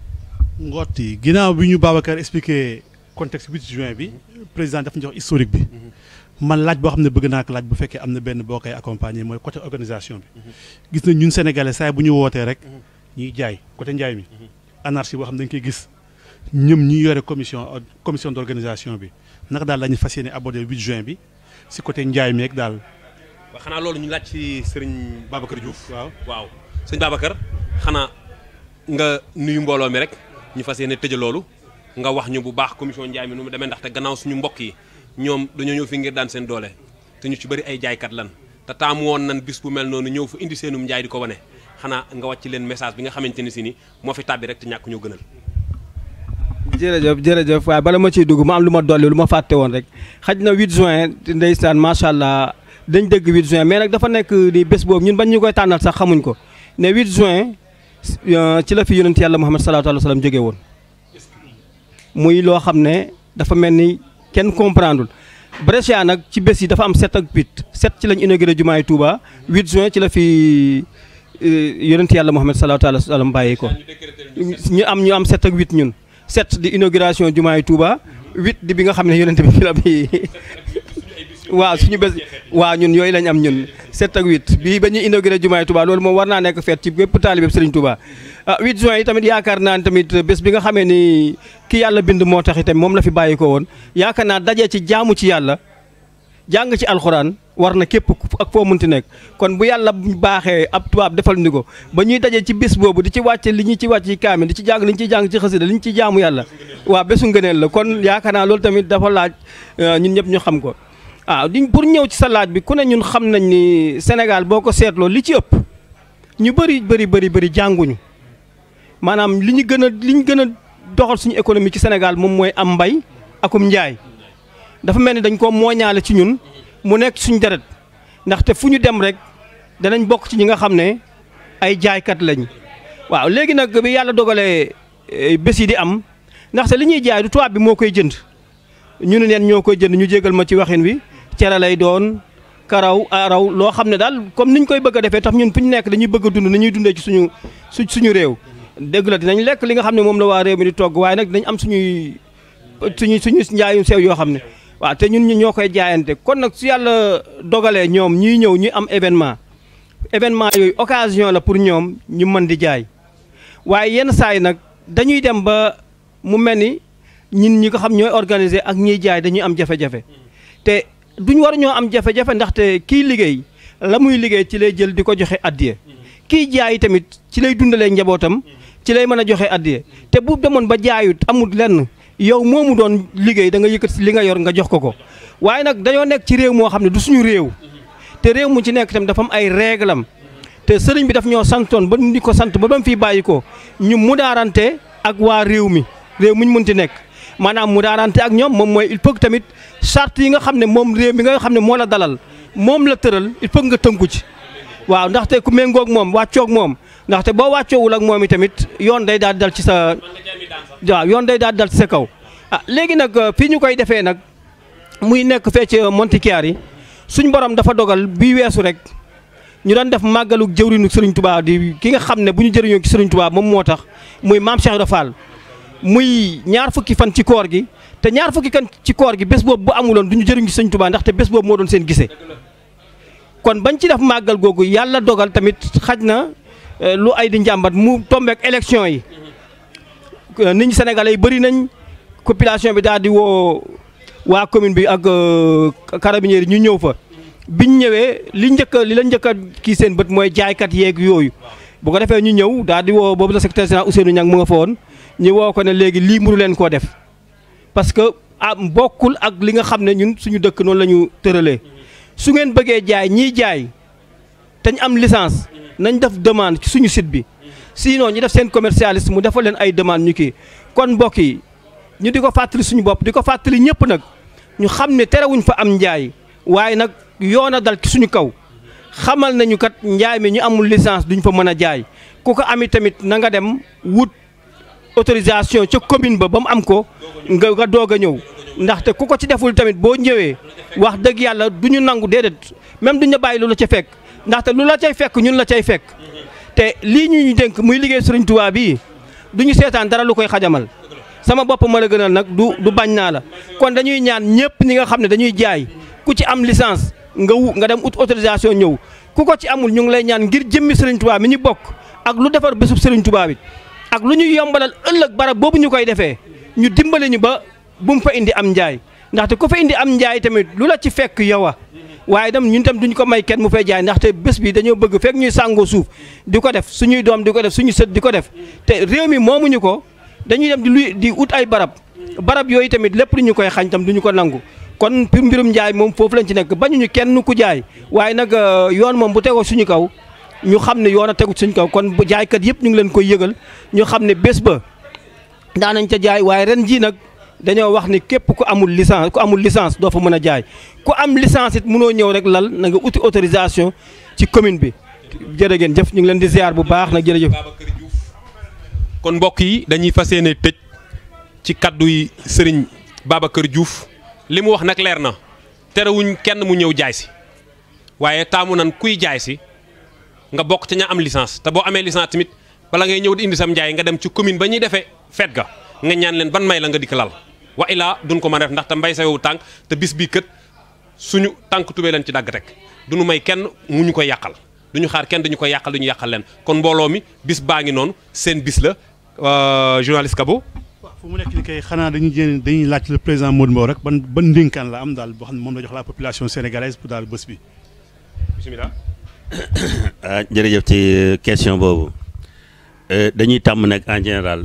Ngotti ginnaaw bi ñu Babacar expliqué contexte 8 juin bi président dafa ñu jox historique bi man laaj boo xam ne bëgg naa ko laaj bu fekkee am na benn boo koy accompagner mooy côté organisation bi gis nañ ñun sénégalais saa bu ñu wootee rek ñuy jaay côté njaay mi anarchie boo xam ne dañ koy gis ñëm ñi yore commission commission d'organisation bi naka daal la ñu fas yéene aborder 8 juin bi si côté njaay mi rek daal. waaw xanaa loolu ñu laaj ci sëriñ Babacar Diouf. waaw waaw sëñ Babacar xanaa nga nuyu mbooloo mi rek ñu fas yéene tëjee loolu nga wax ñu bu baax commission njaay mi nu mu demee ndaxte gannaaw suñu mbokk yi ñoom dañoo ñëw fi ngir daan seen doole te ñu ci bëri ay jaaykat lan te taamu woon nan bis bu mel noonu ñëw fa indi seenum njaay di ko wane xanaa nga wàcc leen message bi nga xamante ni si ni moo fi tàbbi rek te ñàkk ñoo gënal. jërëjëf jërëjëf waaye bala ma ciy dugg ma am lu ma dolli lu ma fàtte woon rek xaj na 8 juin ndeysaan macha allah dañ dëgg 8 juin mais nag dafa nekk di bés boobu ñun bañ ñu koy tànnal sax xamuñ ko ne 8 juin ci la fi yonent yàlla Muhammad salaatu alayhi wa sallam jóge woon muy loo xam ne dafa mel ni kenn comprendreul Brescia nag ci bés yi dafa am 7 ak 8 7 ci lañ inauguré jumaay Touba 8 juin ci la fi yonent yàlla Muhammad salaatu alayhi wa sallam bàyyi ko ñu am ñu am 7 ak 8 ñun 7 di inauguration jumaay Touba 8 di bi nga xam ne yonent bi fi la bi waaw suñu bés waaw ñun yooyu lañ am ñun 7 ak 8 bii ba ñuy inauguré jumaay Touba loolu moom war naa nekk feet ci bépp taalibe Serigne Touba ah 8 juin yi tamit yaakaar naa ne tamit bés bi nga xamee ni ki yàlla bind moo tax itam moom la fi bàyyi ko woon yaakaar naa dajee ci jaamu ci yàlla jàng ci alxuraan war na képp ak foo munti nekk kon bu yàlla baaxee ab tubaab defal ni ko ba ñuy dajee ci bés boobu di ci wàcce li ñu ci wàcc ci kaamil di ci jàng li ñu ciy jàng ci xasida li ñu ci jaamu yàlla waaw bésu ngëneel la kon yaakaar naa loolu tamit dafa laaj ñun ñëpp ñu xam ko waaw di pour ñëw ci sa laaj bi ku ne ñun xam nañ ni Sénégal boo ko seetloo li ci ëpp ñu bëri bëri bëri bëri jànguñu maanaam li ñu gën a li ñu gën a doxal suñu économie ci Sénégal moom mooy am mbay akum njaay dafa mel ni dañ ko mooñaale ci ñun mu nekk suñu deret ndaxte fu ñu dem rek danañ bokk ci ñi nga xam ne ay jaaykat lañ waaw léegi nag bi yàlla dogalee bés yi di am ndaxte li ñuy jaay du tubaab bi moo koy jënd ñu ne neen ñoo koy jënd ñu jégal ma ci waxin wi cere lay doon karaw araw loo xam ne daal comme niñ koy bëgg a defee tax ñun fu ñu nekk dañuy bëgg a dund ni ñuy dundee ci suñu su suñu réew dëgg la dinañ lekk li nga xam ne moom la waa réew mi di togg waaye nag dinañ am suñuy suñu suñu njaayum sew yoo xam ne waaw te ñun ñu ñoo koy jaayante kon nag su yàlla dogalee ñoom ñuy ñëw ñu am événement événement yooyu occasion la pour ñoom ñu mën di jaay waaye yenn saa yi nag dañuy dem ba mu mel ni ñun ñi ko xam ñooy organiser ak ñiy jaay dañuy am jafe-jafe te duñ war ñoo am jafe-jafe ndaxte kii liggéey la muy liggéey ci lay jël di ko joxe addiye kii jaay tamit ci lay dundalee njabootam ci lay mën a joxe addiye te bu demoon ba jaayut amul lenn yow moomu doon liggéey da nga yëkkat li nga yor nga jox ko ko waaye nag dañoo nekk ci réew moo xam ne du suñu réew te réew mu ci nekk tamit dafa am ay réglam te sëriñ bi daf ñoo santoon ba ñu ko sant ba ba mu fiy bàyyi ko ñu mudaarante ak waa réew mi réew mi ñu mënti nekk maanaam mudaarante ak ñoom moom mooy il faut que tamit charte yi nga xam ne moom réew mi nga xam ne moo la dalal moom la tëral il faut nga tënku ci waaw ndaxte ku méngoog moom wàccoog moom ndaxte boo wàccoowul ak moom i tamit yoon day daal di dal ci sa waaw yoon day daal di dal ci sa kaw ah léegi nag fii ñu koy defee nag muy nekk fee ci Montichiari yi suñ borom dafa dogal bii weesu rek ñu doon def màggalu jëwriñu Serigne Touba di ki nga xam ne bu ñu jëriñoo ci Serigne Touba moom moo tax muy maam Cheikh Ibra Fall muy ñaar fukki fan ci koor gi te ñaar fukki kan ci koor gi bés boobu bu amuloon du ñu jëriñu ci Serigne Touba ndaxte bés boobu moo doon seen gisee kon bañ ci def màggal googu yàlla dogal tamit xaj na lu ay di njàmbat mu tombeek élection yi nit ñi sénégalais yi bëri nañ population bi daal di woo waa commune bi ak carabinieri ñu ñëw fa biñ ñëwee li njëkk a li la njëkk a kii seen bët mooy jaaykat yeeg yooyu bu ko defee ñu ñëw daal di woo boobu la secrétaire général Ousseynou Niang mu nga fa woon ñu woo ko ne léegi lii mënu leen koo def parce que ah bokkul ak li nga xam ne ñun suñu dëkk noonu la ñu tëralee su ngeen bëggee jaay ñiy jaay te ñu am licence nañ def demande ci suñu site bi sinon ñu def seen commercialiste mu defal leen ay demande ñu kii kon mbokk yi ñu di ko fàttali suñu bopp di ko fàttali ñëpp nag ñu xam ne terewuñ fa am njaay waaye nag yoon a dal ci suñu kaw xamal nañu kat njaay mi ñu amul licence duñ fa mën a jaay ku ko ami tamit na nga dem wut autorisation ca commune ba ba mu am ko nga nga doog a ñëw ndaxte ku ko ci deful tamit boo ñëwee wax dëgg yàlla du ñu nangu déedéet même duñ la bàyyi lu la ca fekk ndaxte lu la cay fekk ñun la cay fekk te lii ñu ñu dénk muy liggéey Sëriñ Tuubaa bii du ñu seetaan dara lu koy xajamal sama bopp ma la gënal nag du du bañ naa la kon dañuy ñaan ñëpp ñi nga xam ne dañuy jaay ku ci am licence nga wu nga dem ut autorisation ñëw ku ko ci amul ñu ngi lay ñaan ngir jëmmi Sëriñ Tuubaa mi ñu bokk ak lu defar bésub Sëriñ Tuubaa bi ak lu ñu yombalal ëllëg barab boobu ñu koy defee ñu dimbale ñu ba bu mu fa indi am njaay ndaxte ku fa indi am njaay tamit lu la ci fekk yow a waaye dem ñun tam duñ ko may kenn mu fay jaay ndaxte bés bi dañoo bëgg fekk ñuy sàngoo suuf di ko def suñuy doom di ko def suñu sët di ko def te réew mi moomuñu ko dañuy dem di luy di ut ay barab barab yooyu tamit lépp lu ñu koy xañ tam duñu ko nangu kon pour mbirum njaay moom foofu lañ ci nekk bañuñu kenn ku jaay waaye nag yoon moom bu tegoo suñu kaw ñu xam ne yoon a tegu suñu kaw kon bu jaaykat yëpp ñu ngi leen koy yëgal ñu xam ne bés ba daanañ ca jaay waaye ren jii nag dañoo wax ni képp ku amul licence ku amul licence doo fa mën a jaay ku am licence it mënoo ñëw rek lal na nga uti autorisation ci commune bi jërë ngeen jëf ñu ngi leen di ziar bu baax nag jërëjëf. kon mbokk yi dañuy fas yéene tëj ci kaddu yi sëriñ Babacar Diouf li mu wax nag leer na terewuñ kenn mu ñëw jaay si waaye taamu nan kuy jaay si nga bokk ca ña am licence te boo amee licence tamit bala ngay ñëw di indi sam njaay nga dem ci commune ba ñuy defee feet ga nga ñaan leen ban may la nga dikk lal wa ilaa duñ ko mën a def ndax te mbay sa yow tànk te bis bii kët suñu tànk tubee leen ci dagg rek duñu may kenn mu ñu koy yàqal duñu xaar kenn duñu koy yàqal duñu yàqal leen kon mbooloo mi bis baa ngi noonu seen bis la journaliste Kabo waaw fu mu nekk ni kay xanaa dañuy jéem dañuy laaj le président Modou Mbow rek ban ban ndénkaan la am daal boo xam ne moom la jox la population sénégalaise pour daal bés bi. bisimilah. ah jërëjëf ci question boobu dañuy tàmm nag en général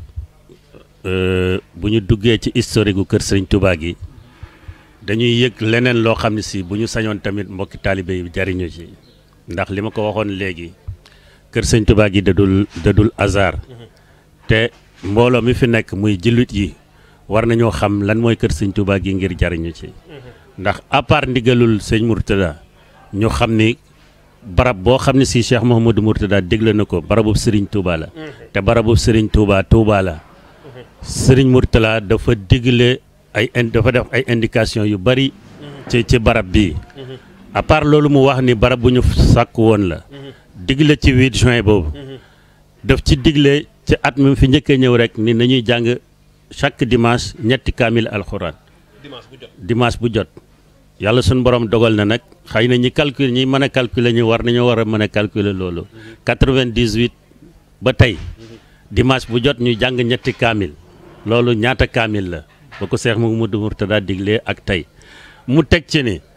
bu ñu duggee ci historique gu kër Sëriñ Touba gi dañuy yëg leneen loo xam ne si bu ñu sañoon tamit mbokki taalibe yi jariñu ci ndax li ma ko waxoon léegi kër Sëriñ Touba gi dadul dadul hasard te mbooloo mi fi nekk muy jullit yi war nañoo xam lan mooy kër Sëriñ Touba gi ngir jariñu ci ndax à part ndigalul sëñ Mourtada ñu xam ni barab boo xam ne si Cheikh Mouhamadou Mourtada dégle na ko barabub Serigne Touba la te barabub Serigne Touba Touba la Serigne Mourtada dafa digle ay in dafa def ay indication yu bari ci ci barab bii à part loolu mu wax ni barab bu ñu sàkk woon la digle ci 8 juin boobu daf ci digle ci at mi fi njëkkee ñëw rek ni nañuy jàng chaque dimanche ñetti kaamil alxuraan dimanche bu jot yàlla suñu borom dogal na nag xëy na ñi calcul ñi mën a calculer ñu war nañoo war a mën a calculer loolu 98 ba tey dimanche bu jot ñu jàng ñetti kaamil loolu ñaata kaamil la ba ko Seex Mamadu Murtada diglee ak tey mu teg ci ni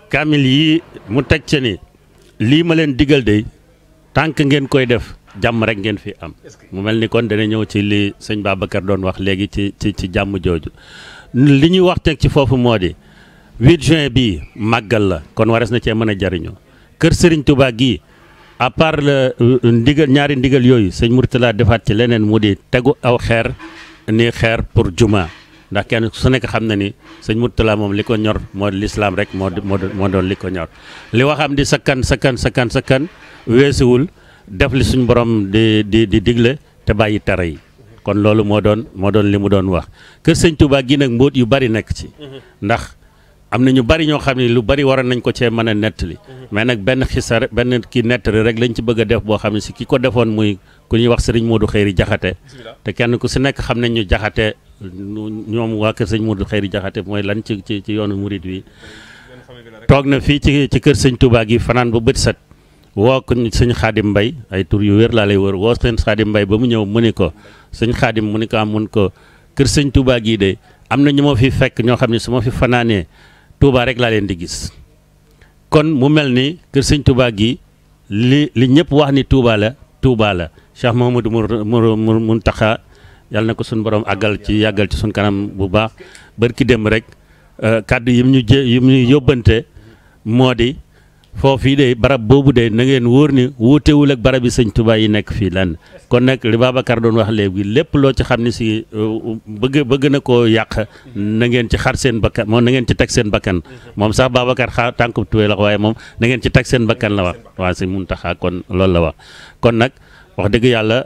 kaamil yi mu teg ci ni lii ma leen digal de tànk ngeen koy def jàmm rek ngeen fi am mu mel ni kon dana ñëw ci li sëñ Babacar doon wax léegi ci ci ci jàmm jooju li ñuy wax teg ci foofu moo di 8 juin bii màggal la kon wares na cee mën a jariñoo kër Serigne Touba gii à part le ndigal ñaari ndigal yooyu sëñ Mourtala defaat ci leneen mu di tegu aw xeer ni xeer pour juma ndax kenn su nekk xam na ni sëñ Mourtala moom li ko ñor moo lislaam rek moo moo moo doon li ko ñor li waxam di sakkan sakkan sakkan sakkan weesuwul def li suñ borom di di di digle te bàyyi tere yi kon loolu moo doon moo doon li mu doon wax kër sëñ Touba gi nag mbóot yu bari nekk ci ndax am na ñu bari ñoo xam ne lu bari waroon nañ ko cee mën a nettali mais nag benn xisar benn ki nettali rek lañ ci bëgg a def boo xam ne si ki ko defoon muy ku ñuy wax sëriñ Modou Xëyri Jaxate te kenn ku si nekk xam nañ ñu jaxate ñoom waa kër sëñ Modou Xëyri Jaxate mooy lan ci ci ci yoonu murit wi toog na fii ci ci kër sëñ Touba gi fanaan ba bët set woo ko sëñ Xaadim Mbay ay tur yu wér laa lay wër woo sëñ Xaadim Mbay ba mu ñëw mu ni ko sëñ Xaadim mu ni ko am mun ko kër sëñ Touba gii de am na ñu ma fi fekk ñoo xam ne su ma fi fanaanee Touba rek laa leen di gis kon mu mel ni kër sëñ Touba gi li li ñëpp wax ni Touba la Touba la Cheikh Mouhamadou Mour Mountakha yàlla na ko suñu borom àggal ci yàggal ci suñu kanam bu baax barki dem rek kàddu yi mu ñu jë yi mu ñu yóbbante moo di foofii de barab boobu de na ngeen wóor ni wuutewul ak barab yi sëñ Touba yi nekk fii lan kon nag li Babacar doon wax léegi lépp loo ci xam ne si bëgg bëgg na koo yàq na ngeen ci xar seen bakkan moom na ngeen ci teg seen bakkan moom sax Babacar xaar tànku tuwee la waaye moom na ngeen ci teg seen bakkan la wax waa si mun taxaa kon loolu la wax kon nag wax dëgg yàlla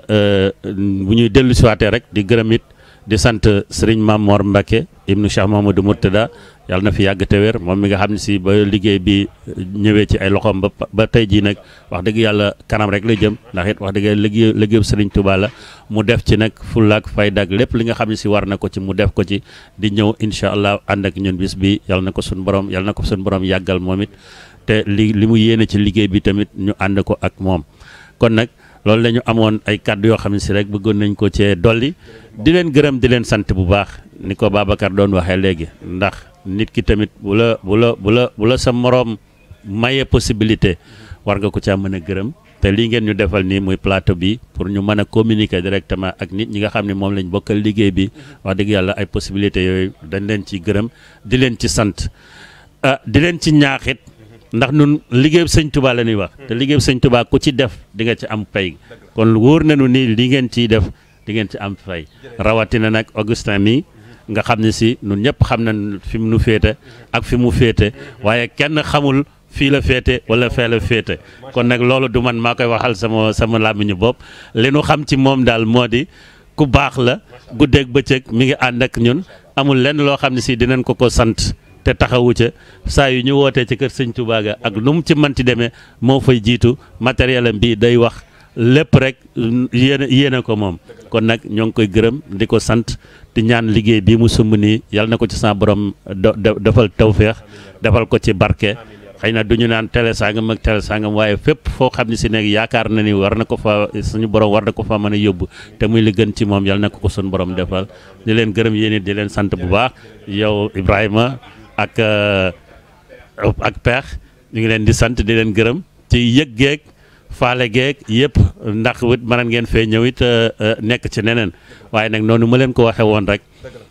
bu ñuy dellu siwaatee rek di gërëm it di sant sëriñ Mam Mor Mbacke ibnu Cheikh Mamadou Mourtada yàlla na fi yàgg te wér moom mi nga xam ne si ba liggéey bi ñëwee ci ay loxoom ba ba tey jii nag wax dëgg yàlla kanam rek la jëm ndax it wax dëgg yàlla liggéey liggéeyu sëriñ Touba la mu def ci nag fullaak faydaak lépp li nga xam ne si war na ko ci mu def ko ci di ñëw incha allah ànd ak ñun bis bi yàlla na ko suñu borom yàlla na ko suñu borom yàggal moom it te li li mu yéene ci liggéey bi tamit ñu ànd ko ak moom kon nag loolu la ñu amoon ay kàddu yoo xam ne si rek bëggoon nañ ko cee dolli di leen gërëm di leen sant bu baax ni ko Babacar doon waxee léegi ndax nit ki tamit bu la bu la bu la bu la sa moroom maye possibilité war nga ko caa mën a gërëm te lii ngeen ñu defal nii muy plateau bi pour ñu mën a communiquer directement ak nit ñi nga xam ne moom lañ bokkal liggéey bi wax dëgg yàlla ay possibilités yooyu dañ leen ci gërëm di leen ci sant ah di leen ci ñaaxit ndax nun liggéey sëñ Touba la ñuy wax te liggéey sëñ Touba ku ci def di nga ci am pay kon wóor nañu ni li ngeen ciy def di ngeen ci am fay rawatina nag Augustin mi nga xam ne si nun ñëpp xam nañ fi mu nu féete ak fi mu féete waaye kenn xamul fii la féete wala fee la féete kon nag loolu du man maa koy waxal sama sama làmmiñu bopp li nu xam ci moom daal moo di ku baax la guddeeg bëccëg mi ngi ànd ak ñun amul lenn loo xam ne si dinañ ko ko sant te taxawu ca saa yu ñu wootee ci kër sëñ Touba ga ak nu mu ci mënti demee moo fay jiitu matériel am bii day wax lépp rek yéene yéene ko moom kon nag ñoo ngi koy gërëm di ko sant di ñaan liggéey bii mu sumb nii yàlla na ko ci sa borom defal tawféex defal ko ci barke xëy na du ñu naan télé sangam ak télé sangam waaye fépp foo xam ne si nekk yaakaar na ni war na ko fa suñu borom war na ko fa mën a yóbbu te muy li gën ci moom yàlla na ko ko suñu borom defal di leen gërëm yéen it di leen sant bu baax yow Ibrahima ak ak peex ñu ngi leen di sant di leen gërëm ci yëg geeg faale geeg yëpp ndax wit mën ngeen fee ñëw it nekk ci neneen waaye nag noonu ma leen ko waxee woon rek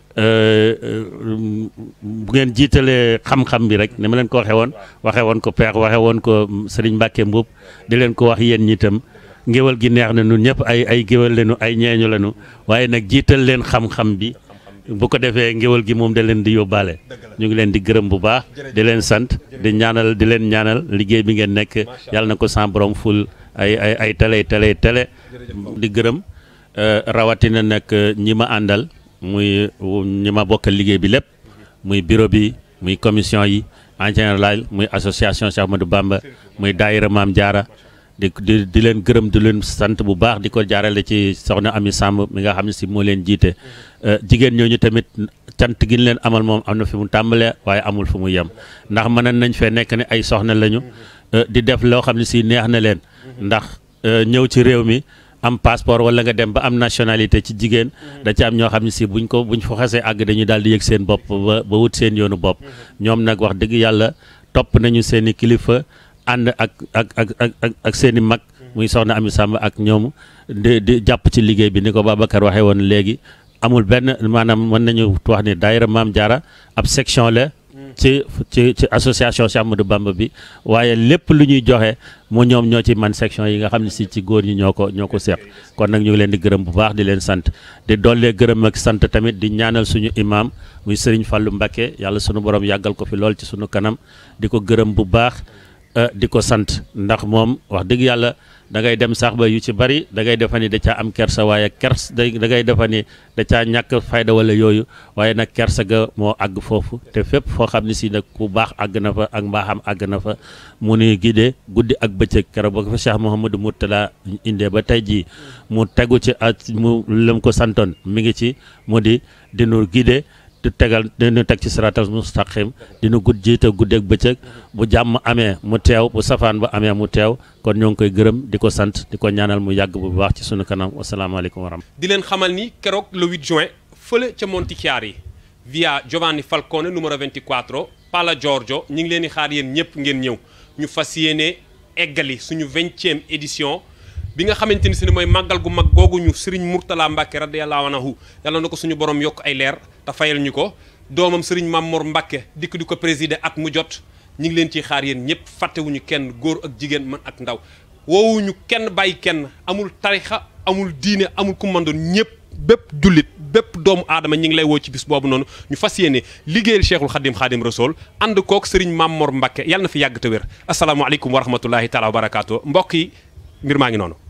bu ngeen jiitalee xam-xam bi rek ni ma leen ko waxee woon waxee woon ko peex waxee woon ko Serigne Mbacke Mbuub di leen ko wax yéen ñi itam ngéwal gi neex na ñun ñëpp ay ay géwal leenu ay ñeeñu leenu waaye nag jiital leen xam-xam bi bu ko defee ngéwal gi moom da leen di yóbbaale ñu ngi leen di gërëm bu baax di leen sant di ñaanal di leen ñaanal liggéey bi ngeen nekk yàlla na ko sans borom ful ay ay ay télé télé télé di gërëm rawatina nag ñi ma àndal muy ñi ma bokkal liggéey bi lépp muy bureau bi muy commission yi en général muy association Cheikh Ahmadou Bamba muy daayira Maam Jaara di di di leen gërëm di leen sant bu baax di ko jaarale ci soxna Ami Samb mi nga xam ne si moo leen jiite jigéen ñooñu tamit cant gi ñu leen amal moom am na fi mu tàmbalee waaye amul fu mu yem ndax mënoon nañ fee nekk ne ay soxna lañu di def loo xam ne si neex na leen ndax ñëw ci réew mi am passeport wala nga dem ba am nationalité ci jigéen da ci am ñoo xam ne si buñ ko buñ fa xasee àgg dañuy daal di yëg seen bopp ba ba wut seen yoonu bopp ñoom nag wax dëgg yàlla topp nañu seen i kilifa ànd ak ak ak ak ak seen i mag muy soxna Ami Samb ak ñoom di di jàpp ci liggéey bi ni ko Babacar waxee woon léegi amul benn maanaam mën nañu wax ni daayira Maam Jaara ab section la ci ci ci association Cheikh Ahmadou Bamba bi waaye lépp lu ñuy joxe mu ñoom ñoo ci man section yi nga xam ne si ci góor ñi ñoo ko ñoo ko seq kon nag ñu ngi leen di gërëm bu baax di leen sant di dollee gërëm ak sant tamit di ñaanal suñu imam muy Serigne Fallou Mbacké yàlla sunu borom yàggal ko fi lool ci sunu kanam di ko gërëm bu baax di ko sant ndax moom wax dëgg yàlla da ngay dem sax ba yu ci bari da ngay defa ni da caa am kersa waaye kers da ngay defa ni da caa ñàkk fayda wala yooyu waaye nag kersa ga moo àgg foofu te fépp foo xam ne si nag ku baax àgg na fa ak mbaaxam àgg na fa mu ni gidee guddi ak bëccëg keroog ba ko fa Cheikh Mouhamadou Mourtala indee ba tey jii mu tegu ci ak mu lëm ko santoon mi ngi ci mu di dinu gidee di tegal dinu teg ci siratal mustaqim dinu gudd jiite guddeeg bëccëg bu jàmm amee mu teew bu safaan ba amee mu teew kon ñoo ngi koy gërëm di ko sant di ko ñaanal mu yàgg bu baax ci sunu kanam wasalaamaaleykum wa rahmatulah. di leen xamal ni keroog le 8 juin fële ca Montichiari via Giovanni Falcone numero 24 Pala Giorgio ñu ngi leen di xaar yéen ñëpp ngeen ñëw ñu fas yéene eggali suñu vingtième édition. bi nga xamante ni si ne mooy màggal gu mag googu ñu Serigne Mourtala Mbacke radiyallahu anhu yàlla na ko suñu borom yokk ay leer te fayal ñu ko doomam Serigne Mamor Mbacke dikk di ko présider at mu jot ñu ngi leen ciy xaar yéen ñëpp fàttewuñu kenn góor ak jigéen man ak ndaw woowuñu kenn bàyyi kenn amul tarixa amul diine amul ku mandoon ñëpp bépp jullit bépp doomu aadama ñi ngi lay woo ci bis boobu noonu ñu fas yéene liggéeyal Cheikhul Khadim Khadim Rasoul ànd kook Serigne Mamor Mbacke yàlla na fi yàgg te wér asalaamaaleykum wa rahmatullahi taala wa barakaatu mbokk yi mbir maa ngi noonu